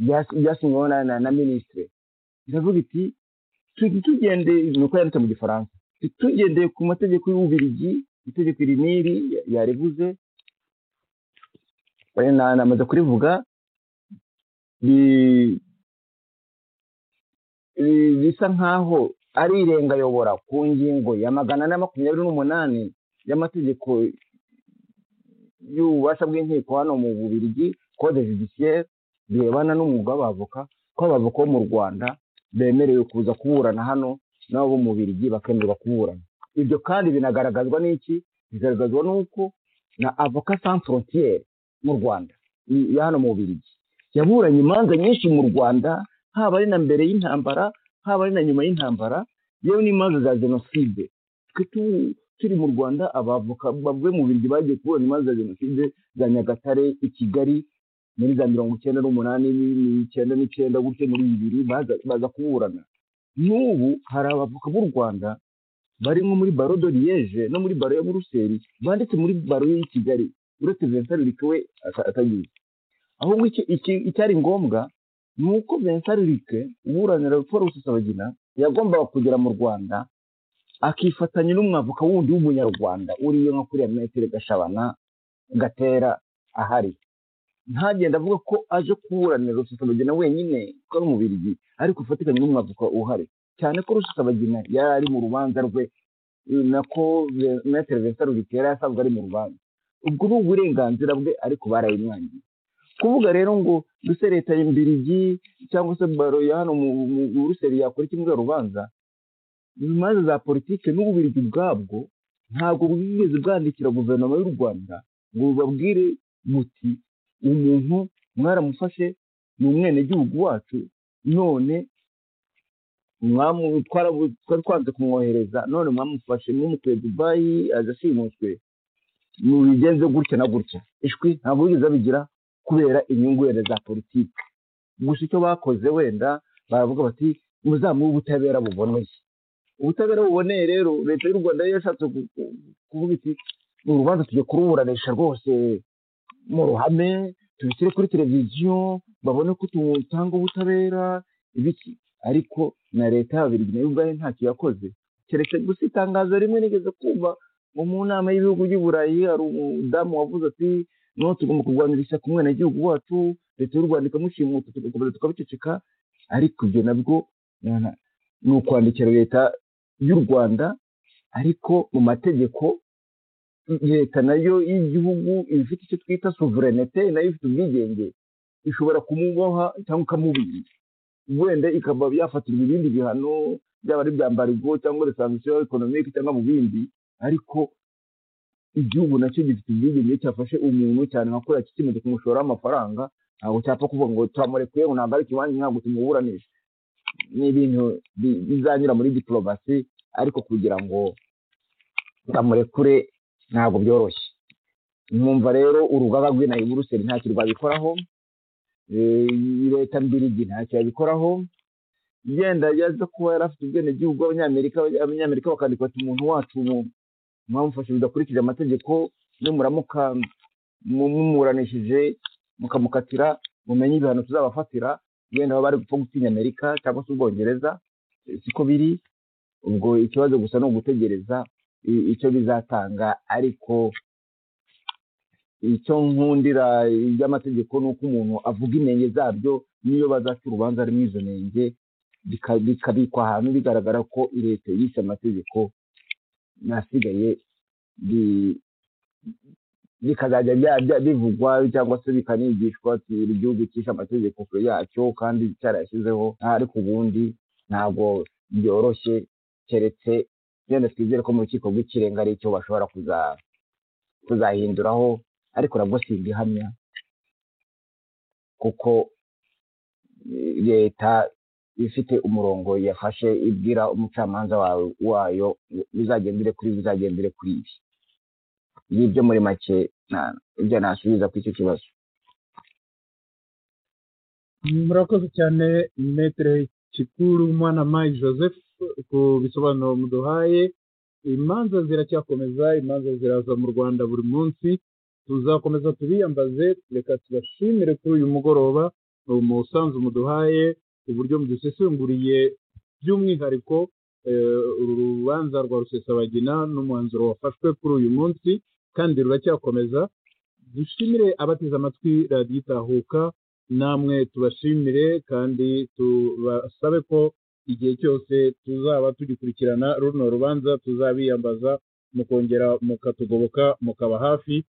D: byas- byasinyweho na- na na minisitiri iravuga iti tu- tugendeye ni uko yanditse mu gifaransa tu- tugendeye ku mategeko y'ububirigi itegeko iri n'iri ya- yarivuze Eh, na- namaze kurivuga ri- ri- risa nkaho ari irengayobora ku ngingo ya magana na makumyabiri n'umunani y'amategeko y'ububasha bw'inkiko hano mu bubirigi code judiciaire birebana n'umwuga w'abavoka ko abavoka bo mu rwanda bemerewe kuza kuburana hano nabo bo mu bubirigi bakemererwa kuburana ibyo kandi binagaragazwa n'iki bigaragazwa n'uko na avoka sans frontiere mu rwanda i- ya hano mu bubirigi yaburanye imanza nyinshi mu rwanda haba ari na mbere y'intambara haba ari na nyuma y'intambara yewe n'imanza za jenoside twe tu- turi mu rwanda abavoka bavuye mu biryo bagiye kubona imanza za jenoside za nyagatare i kigali muri za mirongo icyenda n'umunani n'icyenda n'icyenda gutyo muri bibiri baza baza kuburana n'ubu hari abavoka b'u rwanda bari nko muri baro de liege no muri baro yo muri ruseri banditse muri baro y'i kigali uretse vincent rurike we ata- atagiye ahubwo iki- iki- icyari ngombwa ni uko vincent rurike uburanira paul rusesabagina yagombaga kugera mu rwanda akifatanya n'umwavoka wundi w'umunyarwanda uriyo nka kuriya metero gashabana gatera ahari ntagenda avuga ko aje kuburanira rusesabagina wenyine ko ari umubirigi ariko ufatikanye n'umwavoka uhari cyane ko rusesabagina yari ari mu rubanza rwe eh, nako Ve- metero vincent rurike yari asanzwe ari mu rubanza ubwo ni uburenganzira bwe ariko barayimwangiye kuvuga rero ngo duse leta y'imbirigi cyangwa se baro ya hano mu mu- mu Buruseli yakora iki muri uru rubanza imanza za politiki n'ububirigi bwabwo ntabwo bwigeze bwandikira guverinoma y'u rwanda ngo bubabwire buti umuntu mwaramufashe ni umwenegihugu wacu none mwamu- twarabu- twari twanze kumwohereza none mwamufashe mwumukuye dubayi aza ashimuswe mubigenze gutya na gutya ishwi ntabwo bigeze babigira kubera inyungu wenda za politiki gusa icyo bakoze wenda baravuga bati muzamuhe ubutabera buboneye ubutabera buboneye rero leta y'u rwanda yari yashatse ku- ku- kuvuga iti ni urubanza tujya kuruburanisha rwose mu ruhame tubishyire kuri televiziyo babone ko tutanga ubutabera ibiki ariko na leta y'ababiri nayo ubwayo ntacyo yakoze keretse gusa itangazo rimwe nigeze kumva ngo mu nama y'ibihugu by'i burayi hari umudamu wavuze ati noneho tugomba kurwanira ishyaka umwenegihugu wacu leta y'u rwanda ikamushimuta tugakomeza tukabiceceka ariko ibyo nabwo na- na- ni ukwandikira leta y'u rwanda ariko mu mategeko leta nayo y'igihugu iba ifite icyo twita suverenete nayo ifite ubwigenge ishobora kumuboha cyangwa ikamubinda wenda ikaba yafatirwa ibindi bihano byaba ari ibya mbarigo cyangwa resansiyo ekonomike cyangwa mu bindi ariko igihugu nacyo gifite ubwigenge cyafashe umuntu cyane nka kuriya kikimaze kumushoraho amafaranga ntabwo cyapfa kuvuga ngo turamurekuye ngo ntabwo ari ikibanza ntabwo tumuburanisha ni ibintu bi- bizanyura muri diporomasi ariko kugira ngo bamurekure ntabwo byoroshye mwumva rero urugaga rw'inayi buruseli ntacyo rwabikoraho eh, leta mbirigi ntacyo yabikoraho yenda yaza kuba yari afite ubwenegihugu abanyamerika abanyamerika bakandika bati umuntu wacu mu- mwamufashe mudakurikije amategeko nimuramuka mu- mumuburanishije mukamukatira mumenye ibihano tuzabafatira yenda baba bari gupfa gutinya amerika cyangwa se ubwongereza eh, siko biri ubwo ikibazo gusa ni ugutegereza i- icyo bizatanga ariko icyo nkundira iby'amategeko ni uko umuntu avuga inenge zabyo n'iyo bazaca urubanza ari izo nenge bika- bikabikwa ahantu bigaragara ko leta yishe amategeko nasigaye bi- bikazajya bya- bya- bivugwa cyangwa se bikanigishwa ati buri gihugu cyishe amategeko kure yacyo kandi cyarayashyizeho ariko ubundi ntabwo byoroshye keretse wenda twizere ko mu rukiko rw'ikirenga ari icyo bashobora kuza- kuzahinduraho ariko nabwo simbihamya kuko eh, leta ifite umurongo yafashe ibwira umucamanza wawe wayo bizagendere kuri ibi, bizagendere kuri ibi ngibyo muri make na- ibyo nasubiza kuri icyo kibazo
C: murakoze cyane metere kikuru mwana mayi joseph ku bisobanuro muduhaye imanza ziracyakomeza imanza ziraza mu rwanda buri munsi tuzakomeza tubiyambaze reka tubashimire kuri uyu mugoroba umusanzu muduhaye uburyo mudusesenguriye by'umwihariko eh, uru rubanza rwa rusesabagina n'umwanzuro wafashwe kuri uyu munsi kandi ruracyakomeza dushimire abateze amatwi radiyo itahuka namwe tubashimire kandi tubasabe ko igihe cyose tuzaba tugikurikirana runo rubanza tuzabiyambaza mukongera mukatugoboka mukaba hafi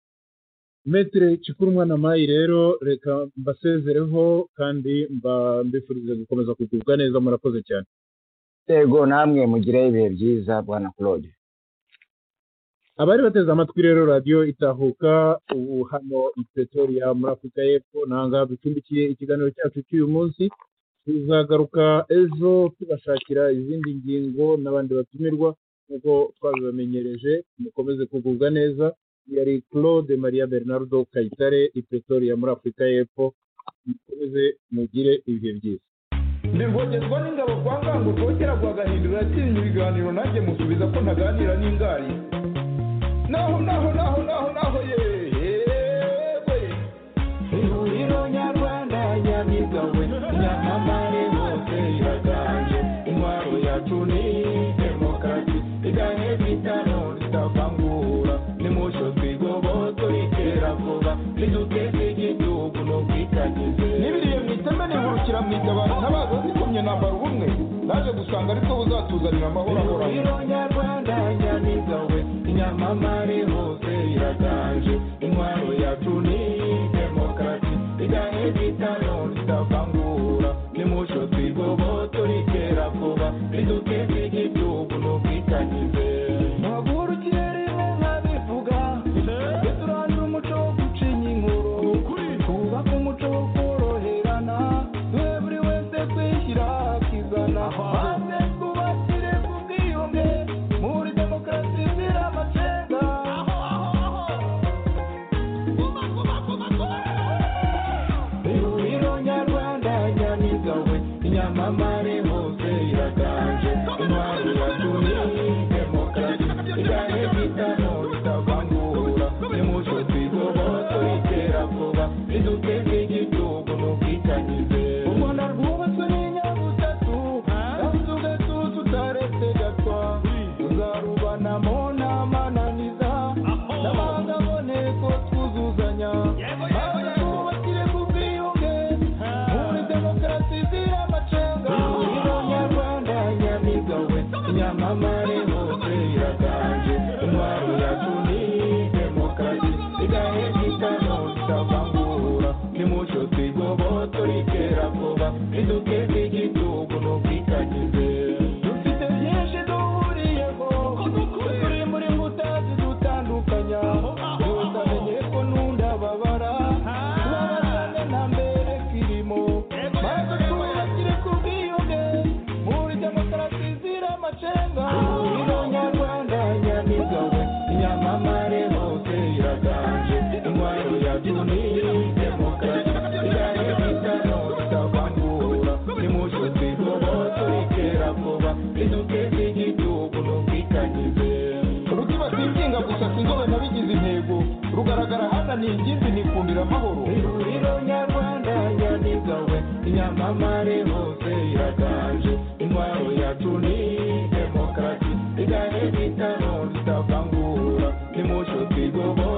C: metere kikuru mwana mayi rero reka mbasezereho kandi mba- mbifurize gukomeza kugubwa neza murakoze cyane
D: yego namwe mugire ibihe byiza bwana claude
C: abari bateze amatwi rero radiyo itahuka ubu hano i pretoria muri afurika y'epfo nanga ducumbikiye ikiganiro cyacu cy'uyu munsi tuzagaruka ejo tubashakira izindi ngingo n'abandi batumirwa nk'uko twabibamenyereje mukomeze kugubwa neza yari claude maria bernardo kayitare i pretoria muri afurika y'epfo mukomeze mugire ibihe byiza
B: ndirwogezwa n'ingabo kwa ngango rwogera rwagahindura atinya ibiganiro nanjye musubiza ko ntaganira n'ingari naho naho naho naho naho yewe ihuriro nyarwanda nyamigawe nyamamare hose iraganje intwaro yacu ni demokarasi iganye bitano ritavangura nimucyo twigobotore itera vuba riduteze igihugu n'ubwitangize n'ibiriye mu iteme nihurukira mu itabaro ntabaza zikomye nambara ubumwe naje gusanga ariko buzatuzanira amahoro ahoranye
E: Rwanda nyamigawe inyamamare hose iraganje intwaro yacu ni demokarasi igahe bitano ritavangura nimucyo twigobotore itera vuba riduteze igihugu n'ubwitangize
B: ntabwo ikirere nka bivuga duturangira umuco wo gucinya inkuru twubake umuco wo koroherana twe buri wese twishyira akizana maze twubakire ku bwiyunge muri demokarasi zira amacenga
E: ihuriro nyarwanda nyamigawe inyamamare hose iraganje intwaro yacu ni demokarasi igahe bitano ritavangura nimucyo twigobotore itera vuba riduteze igihugu n'ubwitangize
B: u rwanda rwubatswe n'inyabutatu kandi ugatuza utaretse gatwa tuzarubanamo n'amananiza n'abandi aboneko twuzuzanya maze twubakire ku bwiyunge muri demokarasi zira amacenga
E: ihuriro nyarwanda nyamigawe inyamamare hose iraganje intwaro yacu ni demokarasi igahe bitano ritavangura nimucyo twigobotore itera vuba riduteze igihugu n'ubwitangize
B: dufite byinshi duhuriyeho turi muri nkuta zidutandukanya buri wese amenye ko n'undi ababara tubabazane na mbere kirimo maze twubakire ku bwiyunge muri demokarasi zira amacenga
E: Nyarwanda nyamigawe inyamamare hose iraganje intwaro yacu ni demokarasi igahe bitano ritavangura nimucyo twigobotore itera vuba riduteze igihugu n'ubwitangize
B: urutiba twikinga gusa sinzobe nabigize intego rugaragara hano ni ingimbi nikundira amahoro
E: ihuriro nyarwanda nyamigawe inyamamare hose iraganje intwaro yacu ni demokarasi igahe bitano ritavangura nimucyo twigobotore